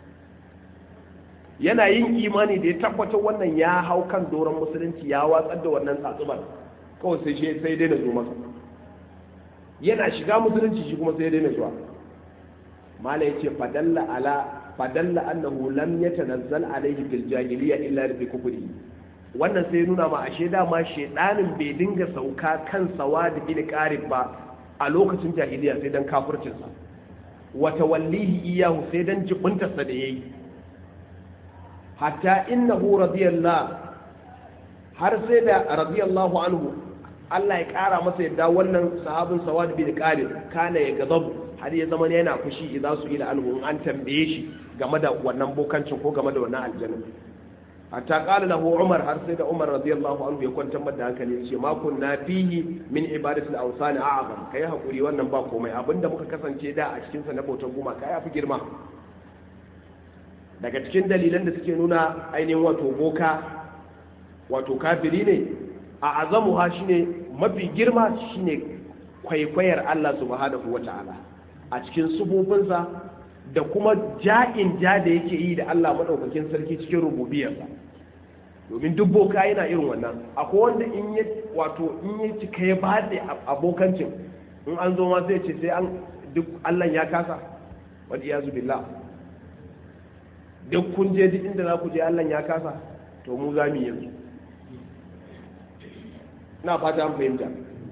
yana yin imani da ya tabbatar wannan ya hau kan doron musulunci ya watsar da wannan tsatsubar kawai sai shi sai daina zo masa yana shiga musulunci shi kuma sai daina zuwa mala yace fadalla ala fadalla annahu lam yatanazzal alayhi fil jahiliya illa bi kufri wannan sai nuna ma ashe dama shedanin bai dinga sauka kan sawad bin qarib ba a lokacin jahiliya sai dan kafircin sa wa tawallihi iyahu sai dan jibuntarsa da yayi hatta innahu radiyallahu har sai da radiyallahu anhu Allah ya ƙara masa yadda wannan sahabin sawad bin qarin kana ya gazab har ya zama yana fushi idan su ila anhu an tambaye shi game da wannan bokancin ko game da wannan aljanna hatta qala lahu umar har sai da umar radiyallahu anhu ya kwantar da hankali ya ce ma kunna fihi min ibadatil awsan a'zam kai hakuri wannan ba komai abinda muka kasance da a cikin sa na bautar guma kai fi girma daga cikin dalilan da suke nuna ainihin wato boka wato kafiri ne a azamuha shine mafi girma shine kwaikwayar Allah subhanahu wata'ala a cikin subufinsa da kuma ja'in ja da yake yi da Allah madaukakin sarki cikin rububiyarsa domin duk boka yana irin wannan akwai wanda in ya wato in ya cika ya bade abokancin in an zo ma zai ce sai an duk Allah ya kasa wadda ya billah duk kun je duk inda za ku je Allah ya kasa to mu za mu yanzu na fata an fahimta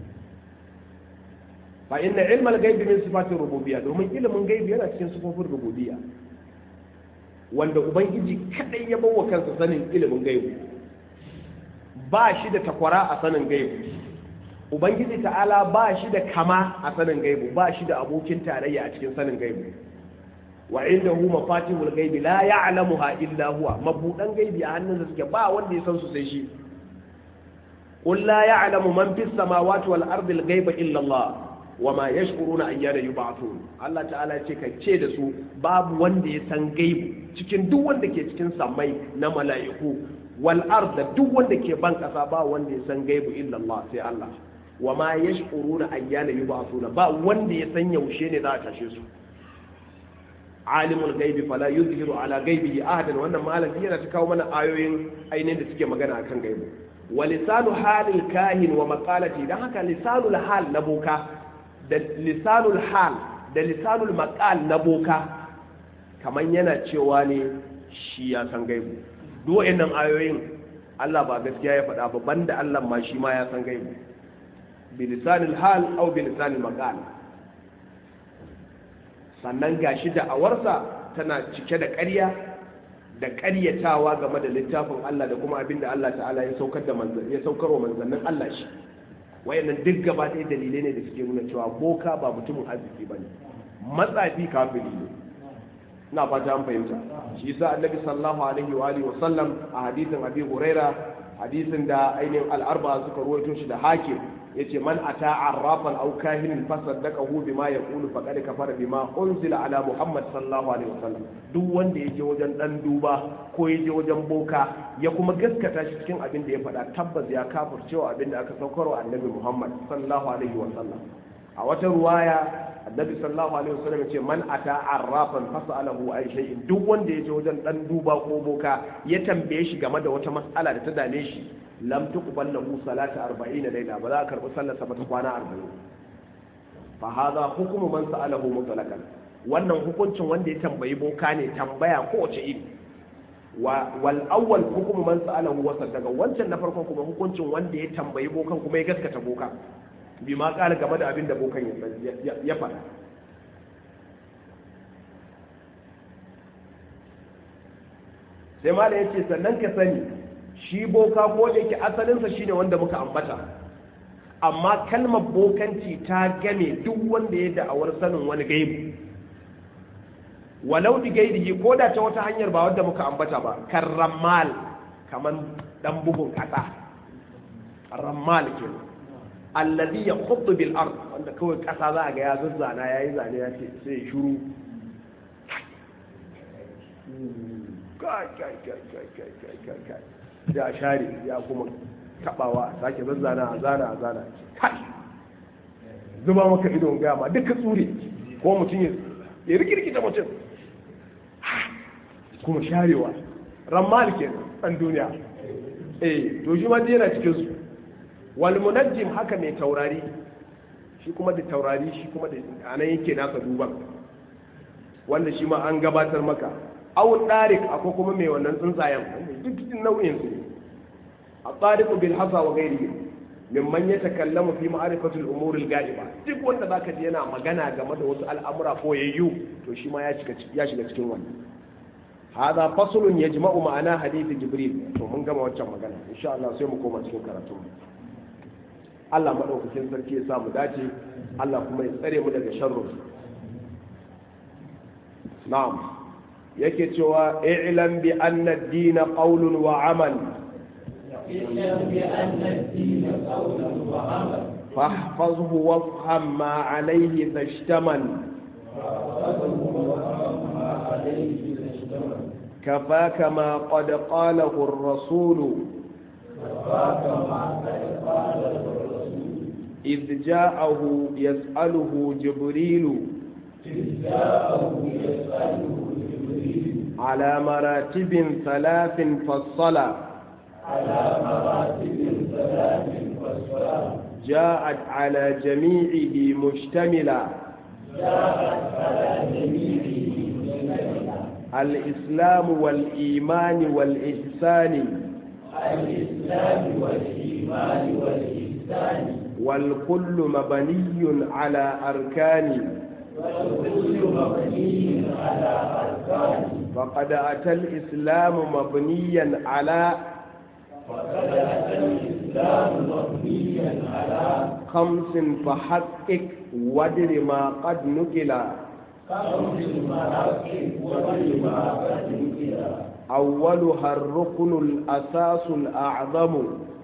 fa inna ilmal gaibi min sifatir rububiyya domin ilimin gaibi yana cikin sifofin rububiyya wanda ubangiji kadai ya bawa kansa sanin ilimin gaibi ba shi da takwara a sanin gaibi ubangiji ta'ala ba shi da kama a sanin gaibi ba shi da abokin tarayya a cikin sanin gaibi wa indahu mafatihul gaibi la ya'lamuha illa huwa mabudan gaibi a hannunsa suke ba wanda ya san su sai shi قل لا يعلم من في السماوات والأرض الغيب إلا الله وما يشعرون أيان يبعثون الله تعالى ce ka ce da su babu wanda ya san gaibu cikin duk wanda ke cikin samai na mala'iku wal da duk wanda ke ban kasa ba wanda ya san gaibu illa Allah sai Allah wa ma yash'uruna ayyana yub'athuna ba wanda ya san yaushe ne za a tashe su alimul gaibi fala yuzhiru ala gaibihi ahadan wannan malam yana ta kawo mana ayoyin ainihin da suke magana akan gaibu wa lisanu halil kahin wa maqalati dan haka lisanul hal na boka da lisanul hal da lisanul maqal na boka kaman yana cewa ne shi ya san gaibu duk wayannan ayoyin Allah ba gaskiya ya faɗa ba banda Allah ma shi ma ya san gaibu bi lisanil hal aw bi lisanil maqal sannan gashi da awarsa tana cike da ƙarya da ƙaryatawa game da littafin Allah da kuma abin da Allah ta'ala ya saukar da ya saukar wa manzannin Allah shi wayannan duk gaba ɗaya dalilai ne da suke nuna cewa boka ba mutumin arziki ba ne matsafi kafiri ne ina fata an fahimta shi yasa annabi sallallahu alaihi wa alihi wa sallam a hadisin abi huraira hadisin da ainihin al'arba suka ruwaito shi da hakim yace man ata arrafan aw kahinin fasaddaqahu bima yaqulu faqad kafara bima unzila ala muhammad sallallahu alaihi wasallam duk wanda yaje wajen dan duba ko yaje wajen boka ya kuma gaskata shi cikin abin da ya faɗa tabbas ya kafircewa abin da aka saukarwa annabi muhammad sallallahu alaihi wasallam a wata ruwaya annabi sallallahu alaihi wasallam yace man ata arrafan fasalahu ay shay'in duk wanda yaje wajen dan duba ko boka ya tambaye shi game da wata mas'ala da ta dame shi lam tuqbal lahu salatu 40 layla ba za a karbi sallar sa ba ta kwana 40 fa hadha hukmu man sa'alahu mutlaqan wannan hukuncin wanda ya tambayi boka ne tambaya ko wace iri wa wal awwal hukmu man sa'alahu wa daga wancan na farkon kuma hukuncin wanda ya tambayi bokan kuma ya gaskata boka bi ma kala game da abin da bokan ya faɗa sai ma ya ce sannan ka sani shi boka ko da yake asalinsa shine wanda muka ambata amma kalmar bokanci ta game duk wanda ya da'awar sanin wani gaibu walau di gaidihi ko da ta wata hanyar ba wadda muka ambata ba kan rammal kamar dan bugun kasa rammal ke allazi ya khuddu bil ard wanda kawai kasa za a ga ya zazzana yayi zane ya ce sai shuru kai kai kai kai kai kai kai kai da share ya kuma tabawa a sake zazzana a zana a zana kai zuba maka idon gama duka tsure ko mutum ya rikirkita mutum kuma sharewa rammal ke ɗan duniya eh to shi ma yana cikin su wal munajjim haka mai taurari shi kuma da taurari shi kuma da anan yake nasa duban wanda shi ma an gabatar maka awun darik akwai kuma mai wannan tsuntsayen duk cikin nau'in su a tsariku bil hasa wa gairi mimman ya takallamu fi ma'arifatul umuril ga'iba duk wanda zaka ji yana magana game da wasu al'amura ko yayyu to shi ma ya shiga cikin wannan hada faslun yajma'u ma'ana hadith jibril to mun gama waccan magana insha Allah sai mu koma cikin karatu Allah madaukakin sarki ya sa mu dace Allah kuma ya tsare mu daga sharrin na'am yake cewa i'lam bi anna ad-din qawlun wa 'amal اعلم بأن الدين قول وعمل فاحفظه وافهم ما عليه ذا اشتمل كفاك ما قد قاله الرسول إذ جاءه يسأله جبريل على مراتب ثلاث فصلا على مراتب ثلاث فالصلاة جاءت على جميعه مشتملا جاءت على جميعه مشتملة الإسلام والإيمان والإحسان الإسلام والإيمان والإحسان والكل مبني على أركان والكل مبني على أركان فقد أتى الإسلام مبنيا على وقد أتى الإسلام مبنيا على خمس فحقق ودر ما قد نقل خمس مراكب ولما قد نكلا أولها الركن الأساس الأعظم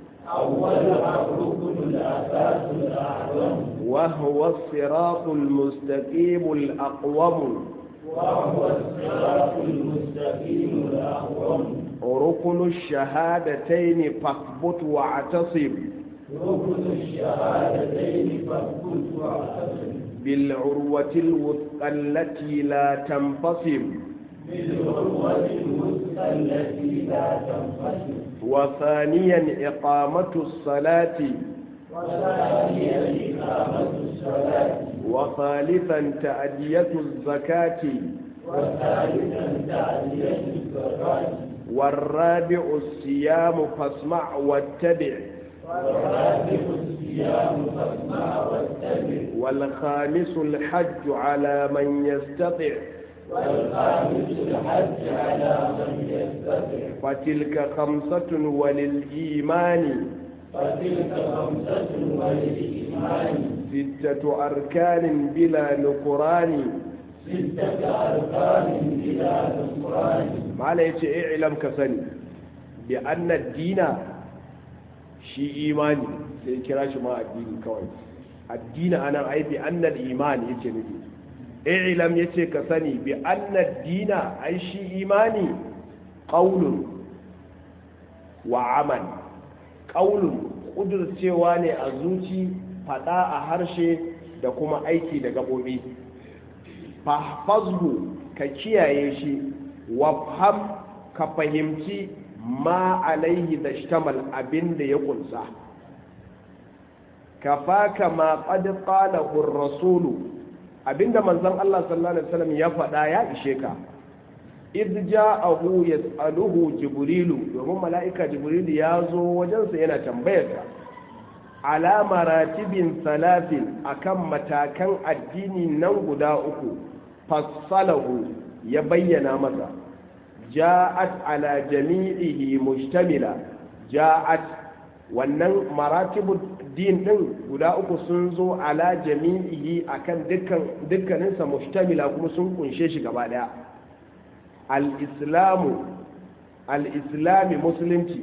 أولها الركن الأساس الأعظم وهو الصراط المستقيم الأقوم وهو الصراط المستقيم الأقوم ركن الشهادتين فاثبت واعتصم ركن الشهادتين فاثبت واعتصم بالعروة الوثقى التي لا تنفصم بالعروة الوثقى التي لا تنفصل وثانيا إقامة الصلاة وثانيا إقامة الصلاة وثالثا تأدية الزكاة وثالثا تعدية الزكاة والرابع الصيام فاسمع واتبع والرابع الصيام فاسمع واتبع والخامس الحج على من يستطع والخامس الحج على من يستطيع فتلك خمسة وللإيمان فتلك خمسة وللإيمان ستة أركان بلا نكران ستة أركان بلا نكران ما لا يتي اعلم كسني بأن الدين shi imani sai kira shi ma addini kawai addini anan ai bi annal imani yake nufi i'lam yace ka sani bi annad dina ai shi imani qaulun wa amal qaulun kudurcewa ne a zuci fada a harshe da kuma aiki da gabobi fahfazhu ka kiyaye shi wafham ka fahimci ma alaihi da shtamal abin da ya kunsa kafaka ma qad qalahu ar-rasulu abinda manzon Allah sallallahu alaihi wasallam ya faɗa ya ishe ka idh ja'ahu yas'aluhu jibrilu domin mala'ika jibrilu ya zo wajensa yana tambayarsa ala maratibin salatin akan matakan addini nan guda uku fassalahu ya bayyana masa ja'at ala jami'ihi mushtamila ja'at wannan maratibu din din guda uku sun zo ala jami'ihi akan dukkan dukkaninsa mushtamila kuma sun kunshe shi gaba daya al-islamu al-islami musulunci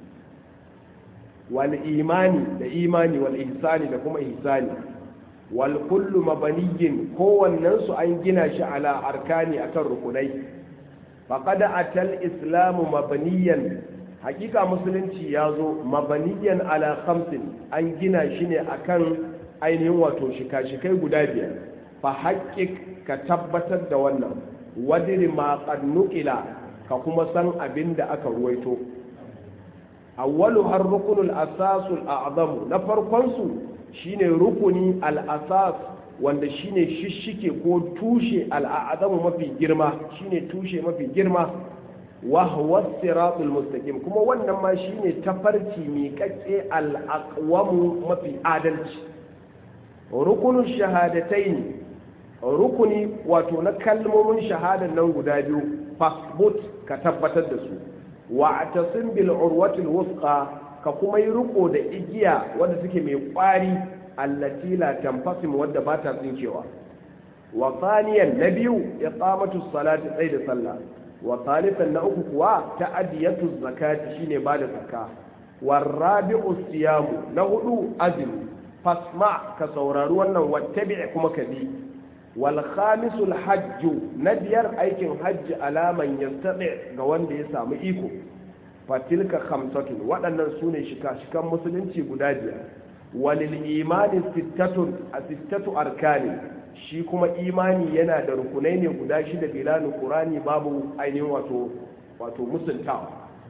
wal imani da imani wal ihsani da kuma ihsani wal kullu mabaniyin kowannen su an gina shi ala arkani akan rukunai faqad atal islamu mabaniyan hakika musulunci ya zo mabaniyan ala khamsin an gina shi ne akan ainihin wato shika-shikai guda biyar fa haƙƙiƙ ka tabbatar da wannan wadiri ma nukila ka kuma san abin da aka ruwaito awwalu har rukunul asasul a'zamu na farkon su shine rukuni al-asas wanda shine shishike ko tushe al-a'zamu mafi girma shine tushe mafi girma wa huwa siratul mustaqim kuma wannan ma shine tafarki miƙaƙƙe al-aqwamu mafi adalci rukunul shahadataini rukuni wato na kalmomin shahadar nan guda biyu fasbut ka tabbatar da su wa atasim bil urwatil wusqa ka kuma yi riko da igiya wanda suke mai kwari allati la tanfasim wadda ba ta tsinkewa wa thaniyan na biyu iqamatu salati tsayi da sallah wa thalithan na uku kuwa ta'adiyatu zakati shine ba da zakka wa rabi'u siyamu na hudu azumi fasma ka saurari wannan wattabi' kuma ka bi wal khamisul hajju na biyar aikin hajji alaman yastati ga wanda ya samu iko fatilka khamsatun waɗannan su ne shika-shikan musulunci guda biyar walil imani sittatun a sittatu arkani shi kuma imani yana da rukunai ne guda shida bilanu qurani babu ainihin wato wato musuntawa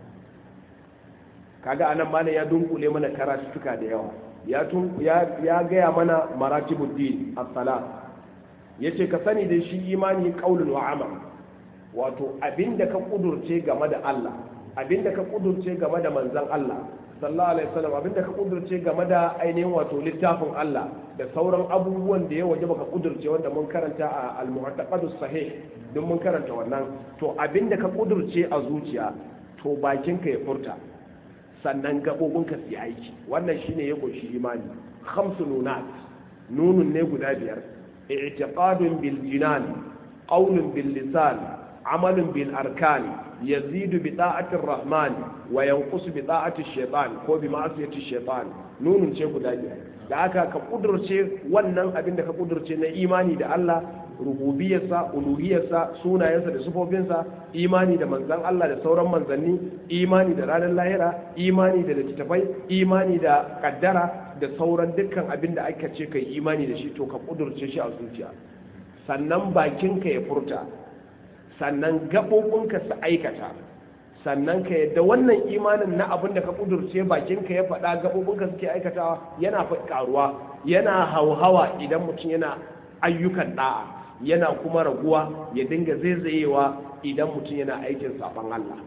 kaga anan malam ya dunkule mana karatuka da yawa ya ya gaya mana maratibuddin as-salat yace ka sani da shi imani qaulun wa amal wato abinda ka kudurce game da Allah abinda ka kudurce game da manzon Allah sallallahu alaihi wasallam abinda ka kudurce game da ainihin wato littafin Allah da sauran abubuwan da ya waje baka kudurce wanda mun karanta a al-mu'taqadus sahih don mun karanta wannan to abinda ka kudurce a zuciya to bakinka ya furta sannan gabobinka su yi aiki wannan shine ya kunshi imani khamsu nunat nunun ne guda biyar i'tiqadun bil jinan qawlun bil lisan amalun bil arkan yazidu bi ta'atir rahman wa yanqusu bi ta'ati shaytan ko bi ma'asiyati shaytan nunun ce guda biyar da aka ka kudurce wannan abin da ka kudurce na imani da Allah rububiyarsa uluhiyarsa sunayensa da sufofinsa imani da manzan Allah da sauran manzanni imani da ranar lahira imani da littattafai imani da kaddara da sauran dukkan abin da aka ce kai imani da shi to ka kudurce shi a zuciya sannan bakinka ya furta sannan gaɓoɓinka su aikata sannan ka yadda wannan imanin na abin da ka kudurce bakinka ya faɗa gaɓoɓinka suke aikatawa yana karuwa yana hauhawa idan mutum yana ayyukan ɗa'a yana kuma raguwa ya dinga zaizayewa idan mutum yana aikin saɓon Allah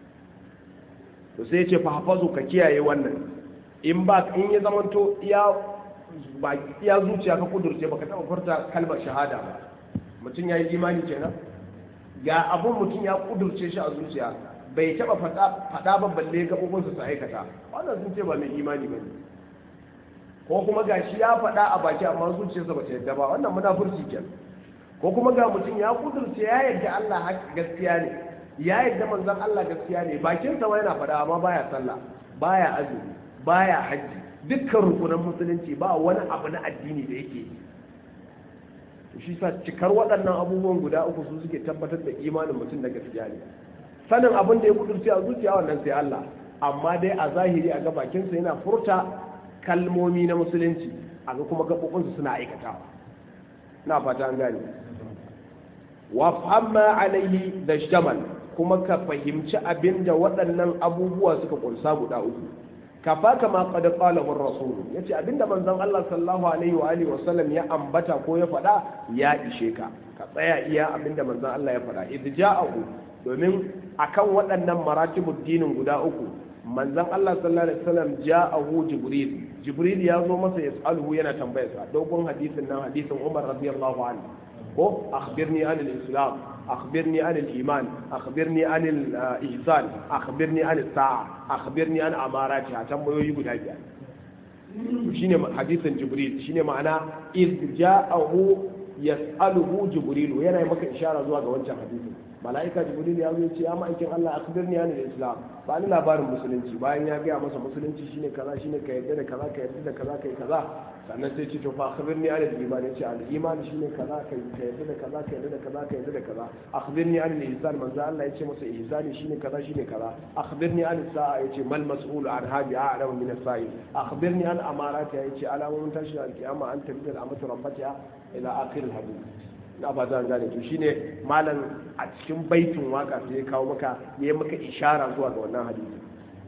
to sai ce fa hafazu ka kiyaye wannan in ba in ya zamanto iya ba iya zuciya ka kudurce baka taɓa furta kalmar shahada ba mutum ya yi imani kenan ga abun mutum ya kudurce shi a zuciya bai taba faɗa ba balle gaɓoɓinsa su aikata wannan sun ce ba mai imani ba ne ko kuma ga shi ya faɗa a baki amma zuciyarsa ba ta yadda ba wannan munafurci ke ko kuma ga mutum ya kudurce ya yadda Allah gaskiya ne ya yadda manzon Allah gaskiya ne bakinsa ma yana faɗa amma baya sallah baya azumi baya hajji dukkan rukunan musulunci ba wani abu na addini da yake yi shi sa cikar waɗannan abubuwan guda uku su suke tabbatar da imanin mutum da gaskiya ne sanin abin da ya kudurci a zuciya wannan sai Allah amma dai a zahiri a ga bakinsa yana furta kalmomi na musulunci a ga kuma gaɓoɓinsu suna aikatawa na fata an gane wa famma alaihi da shamal kuma ka fahimci abin da waɗannan abubuwa suka kunsa guda uku kafa kama qad qala ar rasul yace abinda manzon Allah sallallahu alaihi wa alihi wasallam ya ambata ko ya faɗa ya ishe ka ka tsaya iya abinda manzon Allah ya faɗa idh ja'ahu domin akan waɗannan maratibud dinin guda uku manzon Allah sallallahu alaihi wasallam ja'ahu jibril jibril ya zo masa yas'aluhu yana tambayarsa dogon hadisin nan hadisin Umar radiyallahu anhu ko akhbirni an al-islam akhbirni an al-iman akhbirni an al-ihsan akhbirni an as-sa'a akhbirni an amarati a tambayoyi guda biyar shine hadisin jibril shine ma'ana iz ja'ahu yas'aluhu jibril yana maka ishara zuwa ga wancan hadisin mala'ika jibril ya zo ya ce ya ma'aikin Allah akhbirni an al-islam ba ni labarin musulunci bayan ya gaya masa musulunci shine kaza shine ka yarda da kaza ka yarda da kaza kai kaza sannan sai ce to fa akhbirni an al-iman yace al-iman shine kaza kai ka yarda da kaza ka yarda da kaza ka yarda da kaza akhbirni an al-ihsan manzo Allah yace masa ihsani shine kaza shine kaza akhbirni an as-sa'a yace mal mas'ul an hadi a'lamu min as-sa'il akhbirni an amarati yace alamomin tashin al-qiyama an tabbil amatu rabbatiha ila akhir al-hadith na ba zan gane to shine malam a cikin baitin waka sai ya kawo maka ya maka ishara zuwa ga wannan hadisi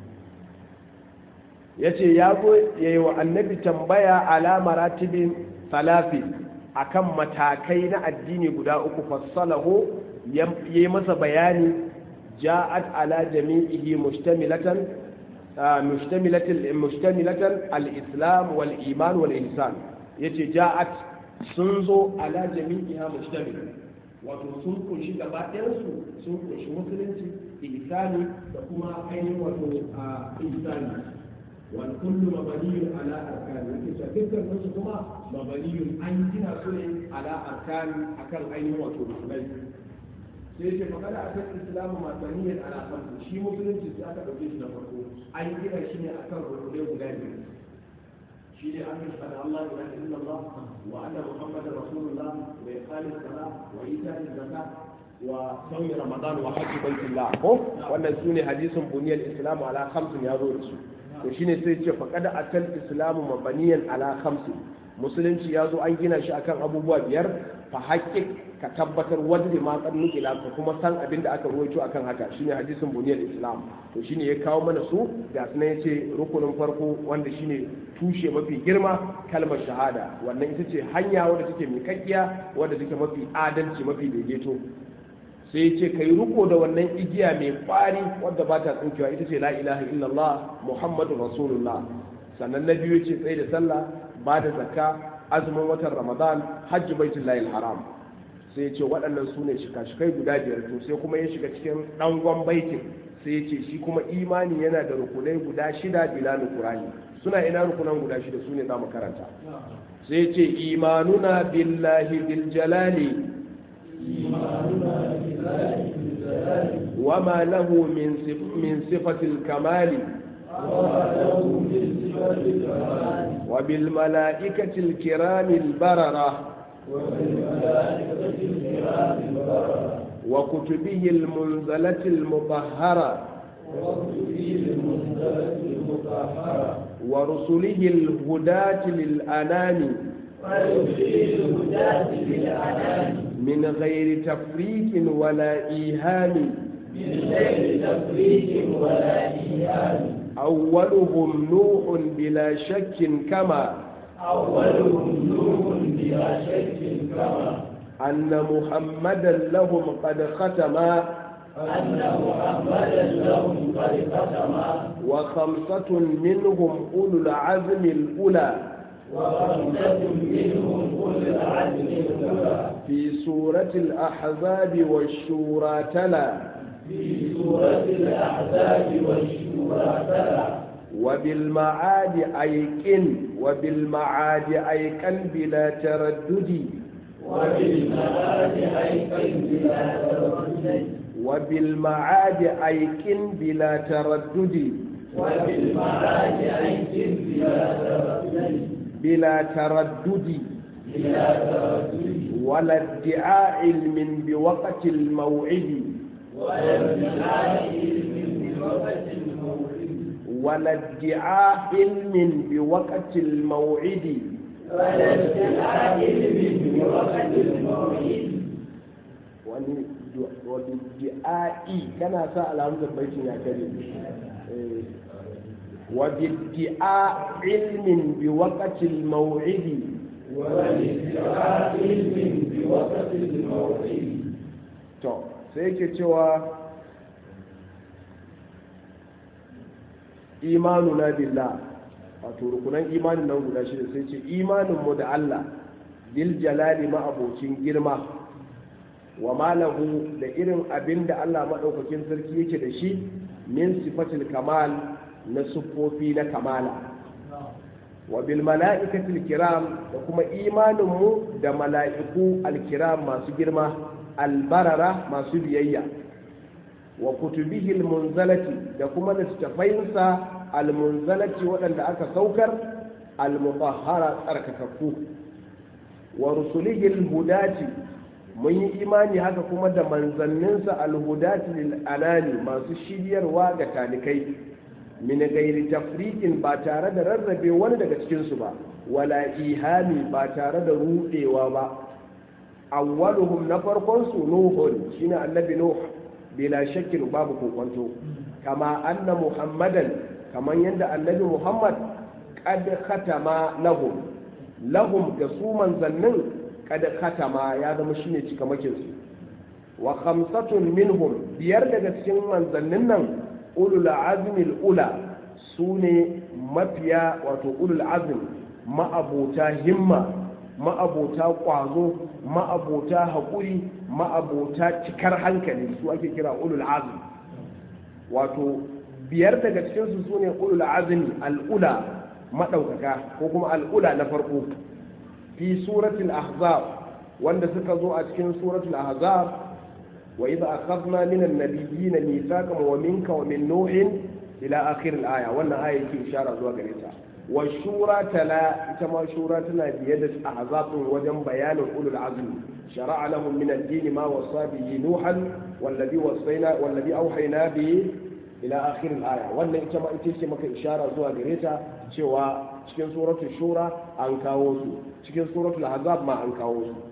yace ya zo yayi wa annabi tambaya ala maratibin salafi akan matakai na addini guda uku fassalahu yayi masa bayani ja'at ala jami'ihi mustamilatan mustamilatan mustamilatan al-islam wal iman wal ihsan yace ja'at sun zo ala jami'iha mustamil wato sun kunshi gaba ɗayansu sun kunshi musulunci ihsani da kuma ainihin wato a ihsani wal kullu mabaniyun ala arkan yake cewa dukkan su kuma mabaniyun an gina su ne ala arkan akan ainihin wato musulmai sai ce magana akan islamu mabaniyan ala khamsu shi musulunci sai aka dauke shi na farko an gina shi ne akan rukunai guda biyu شيء أن يشهد الله لا إله إلا الله وأن محمد رسول الله وإقام الصلاة وإيتاء الزكاة وصوم رمضان وحج بيت الله هو وأن سوني حديث بني الإسلام على خمس يا رسول وشيني سيتش فقد أتى الإسلام مبنيا على خمس musulunci ya zo an gina shi akan abubuwa biyar fa haƙƙi ka tabbatar wanda ma kan nukila ka kuma san abin da aka ruwaito akan haka shine hadisin buniyar islam to shine ya kawo mana su ga sunan yace rukunin farko wanda shine tushe mafi girma kalmar shahada wannan ita ce hanya wadda take mai kakkiya wadda take mafi adalci mafi daidaito sai ya ce ka yi riko da wannan igiya mai kwari wadda ba ta tsinkewa ita ce la ilaha illallah muhammadu rasulullah sannan na biyu ce tsaye da sallah ba da zakka azumin watan ramadan hajji baitul lahil haram sai ya ce waɗannan su ne shika-shikai guda biyar to sai kuma ya shiga cikin ɗangon baitin sai ya ce shi kuma imani yana da rukunai guda shida bila nukurani suna ina rukunan guda shida su ne za mu karanta sai ya ce imanuna billahi bil jalali وما له من من صفة الكمال وبالملائكة الكرام البررة وكتبه المنزلة المطهرة ورسله الهداة للأنام من غير تفريق ولا إيهام من غير تفريق ولا إيهام أولهم نوح بلا شك كما أولهم نوح بلا شك كما أن محمدا لهم قد ختما أن محمدا لهم قد ختما وخمسة منهم أولو العزم الأولى وخمسة منهم أولو العزم الأولى في سورة الأحزاب والشورى تلا في سورة الأحزاب والشورى تلا وبالمعاد أيقن وبالمعاد أيقن بلا تردد وبالمعاد أيقن بلا تردد وبالمعاد أيقن بلا تردد وبالمعاد عيش بلا تردد بلا تردد بلا تردد ولا ادعاء علم بوقت الموعد ولا ادعاء علم بوقت الموعد ولا ادعاء علم بوقت الموعد ولا ادعاء علم بوقت الموعد wani wani di'a'i kana sa alhamdulillah baitin ya kare Eh, wa bid'a ilmin bi waqti al-maw'id ولا ادعاء علم بوقت الموعد to sai yake cewa imanuna billah wato rukunan imanin nan guda shida sai ce imanin mu da Allah bil jalali ma abocin girma wa malahu da irin abin da Allah maɗaukakin sarki yake da shi min sifatil kamal na siffofi na kamala wa bil mala'ikatil kiram da kuma imaninmu da mala'iku alkiram masu girma albarara masu biyayya wa kutubihi almunzalati da kuma littattafainsa almunzalati waɗanda aka saukar almutahhara tsarkakakku wa rusulihi alhudati mun yi imani haka kuma da manzanninsa alhudati lil anani masu shiryarwa ga talikai min gairi tafriqin ba tare da rarrabe wani daga cikinsu ba wala ihami ba tare da rudewa ba awwaluhum na farkon su nuhun shine annabi nuh bila shakkin babu kokonto kama anna muhammadan kaman yadda annabi muhammad qad khatama lahum lahum ga su manzannin qad khatama ya zama shine cikamakin su wa khamsatun minhum biyar daga cikin manzannin nan ulul azmi ula sune mafiya wato ulul azmi ma'abota himma ma'abota ƙwazo ma'abota haƙuri ma'abota cikar hankali su ake kira ulul azmi wato biyar daga cikinsu su ne ulul azmi al'ula maɗaukaka ko kuma al'ula na farko fi suratul ahzab wanda suka zo a cikin suratul ahzab wa idza akhadna min an-nabiyyin mithaqan wa minka wa min nuhin ila akhir al-aya wannan aya yake ishara zuwa gare ta wa shura tala ita ma shura tana biye da ahzabun wajen bayanin ulul azmi shara'a lahum min ad-din ma wasa bihi nuhan wallazi wasayna wallazi awhayna bi ila akhir al-aya wannan ita ma ita ce maka ishara zuwa gare ta cewa cikin suratul shura an kawo su cikin suratul ahzab ma an kawo su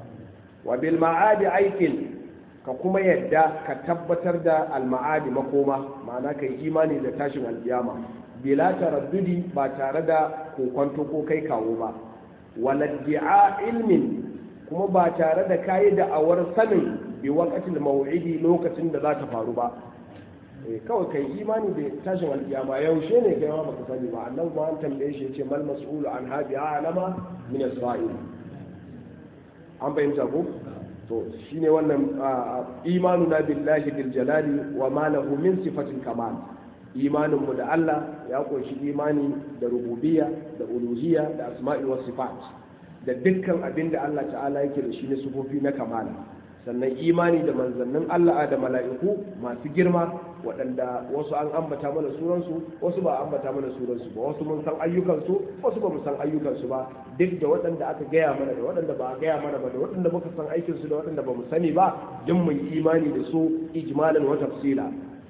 wa bil ma'adi aikin ka kuma yadda ka tabbatar da al-ma'adi makoma ma'ana kai imani da tashin alkiyama bila taraddudi ba tare da kokonto ko kai kawo ba waladdi'a ilmin kuma ba tare da kayi da'awar sanin bi waqatil maw'idi lokacin da za ta faru ba eh kawai kai imani da tashin alkiyama yaushe ne kai ma baka sani ba annabi ba an tambaye shi yace mal mas'ulu an hadi alama min as-sa'il an fahimta ko to shine wannan imanuna billahi bil jalali wa ma lahu min sifatil kamal imaninmu da Allah ya kunshi imani da rububiyya da uluhiyya da asma'i wa sifat da dukkan abin da Allah ta'ala yake da shi na sufofi na kamala sannan imani da manzannin Allah da mala'iku masu girma waɗanda wasu an ambata mana sunansu wasu ba ambata mana sunansu ba wasu mun san ayyukansu wasu ba mu san ayyukansu ba duk da waɗanda aka gaya mana da waɗanda ba a gaya mana ba da waɗanda muka san aikinsu da waɗanda ba mu sani ba duk mun imani da su ijmalan wa tafsila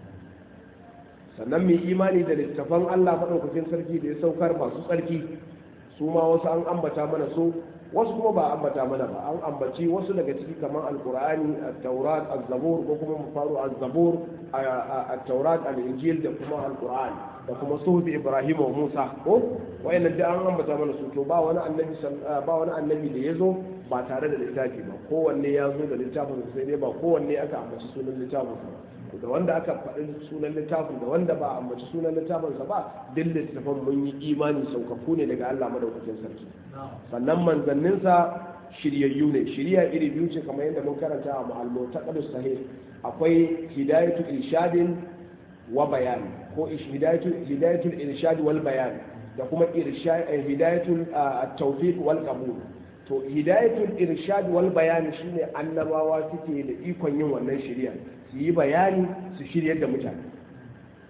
sannan mai imani da littafan Allah maɗaukakin sarki da ya saukar masu tsarki su ma wasu an ambata mana su wasu kuma ba ambata mana ba an ambaci wasu daga ciki kamar alkur'ani at-taurat az-zabur ko kuma mu faru az-zabur at-taurat al-injil da kuma alkur'ani da kuma suhuf ibrahim wa musa ko wayannan da an ambata mana su to ba wani annabi ba wani annabi da yazo ba tare da littafi ba kowanne ya zo da littafin sai dai ba kowanne aka ambaci sunan littafin ba da wanda aka faɗi sunan littafin da wanda ba ambaci sunan littafinsa ba duk littafin mun yi imani saukaku ne daga Allah madaukakin sarki sannan manzanninsa shiryayyu ne shirya iri biyu ce kamar yadda mun karanta a ma'almo ta sahih akwai hidayatu irshadin wa bayani ko hidayatul irshad wal bayan da kuma hidayatul tawfiq wal qabul to hidayatul irshad wal bayan shine annabawa suke da ikon yin wannan shirya su yi bayani su shiryar da mutane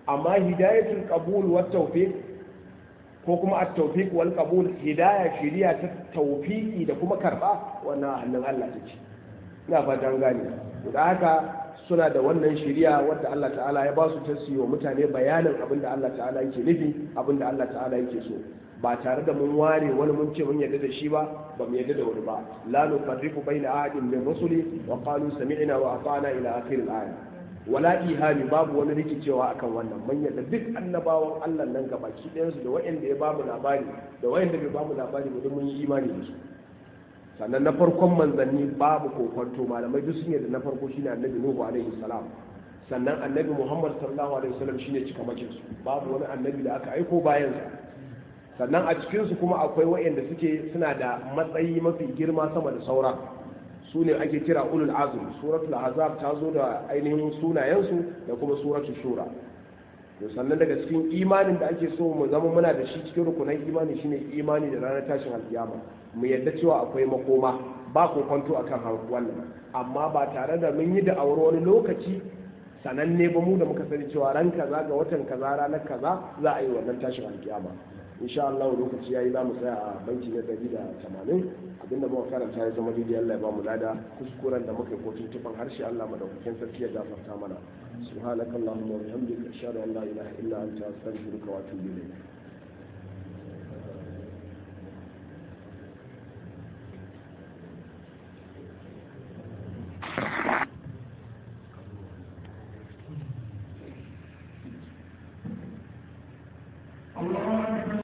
amma hidayatul qabul wa tawfiq ko kuma at-tawfiq wal qabul hidaya shiriya ta tawfiqi da kuma karba wannan hannun Allah take ina fatan gane da haka suna da wannan shiriya wadda Allah ta'ala ya ba su ta wa mutane bayanin abin da Allah ta'ala yake nufi abin da Allah ta'ala yake so ba tare da mun ware wani mun ce mun yarda da shi ba ba mu yarda da wani ba la nufarriqu baina ahadin min rusuli wa qalu sami'na wa ata'na ila akhir al-aya wala ihami babu wani rikicewa akan wannan mun yarda duk annabawan Allah nan gabaki ɗayan su da wayanda ya bamu labari da wayanda bai bamu labari ba mun yi imani da su sannan na farkon manzanni babu kokonto malamai duk sun yarda na farko shine annabi nuhu alaihi salam sannan annabi muhammad sallallahu alaihi wasallam shine cikamakin su babu wani annabi da aka aiko bayan sa sannan a cikin su kuma akwai wayanda suke suna da matsayi mafi girma sama da saura su ne ake kira ulul azm suratul ahzab ta zo da ainihin sunayensu da kuma suratul shura to sannan daga cikin imanin da ake so mu zama muna da shi cikin rukunan imani shine imani da ranar tashin alkiyama mu yadda cewa akwai makoma ba ko kwanto akan wannan amma ba tare da mun yi da aure wani lokaci sananne ba mu da muka sani cewa ran kaza ga watan kaza ranar kaza za a yi wannan tashin alkiyama insha Allah lokaci yayi za mu tsaya a banki na 180 abinda muka karanta ya zama daidai Allah ya ba mu lada kuskuren da muka yi ko tuntuban harshe Allah madaukakin sarki ya gafarta mana subhanakallahumma wa bihamdika ashhadu an la ilaha illa anta astaghfiruka wa atubu ilayk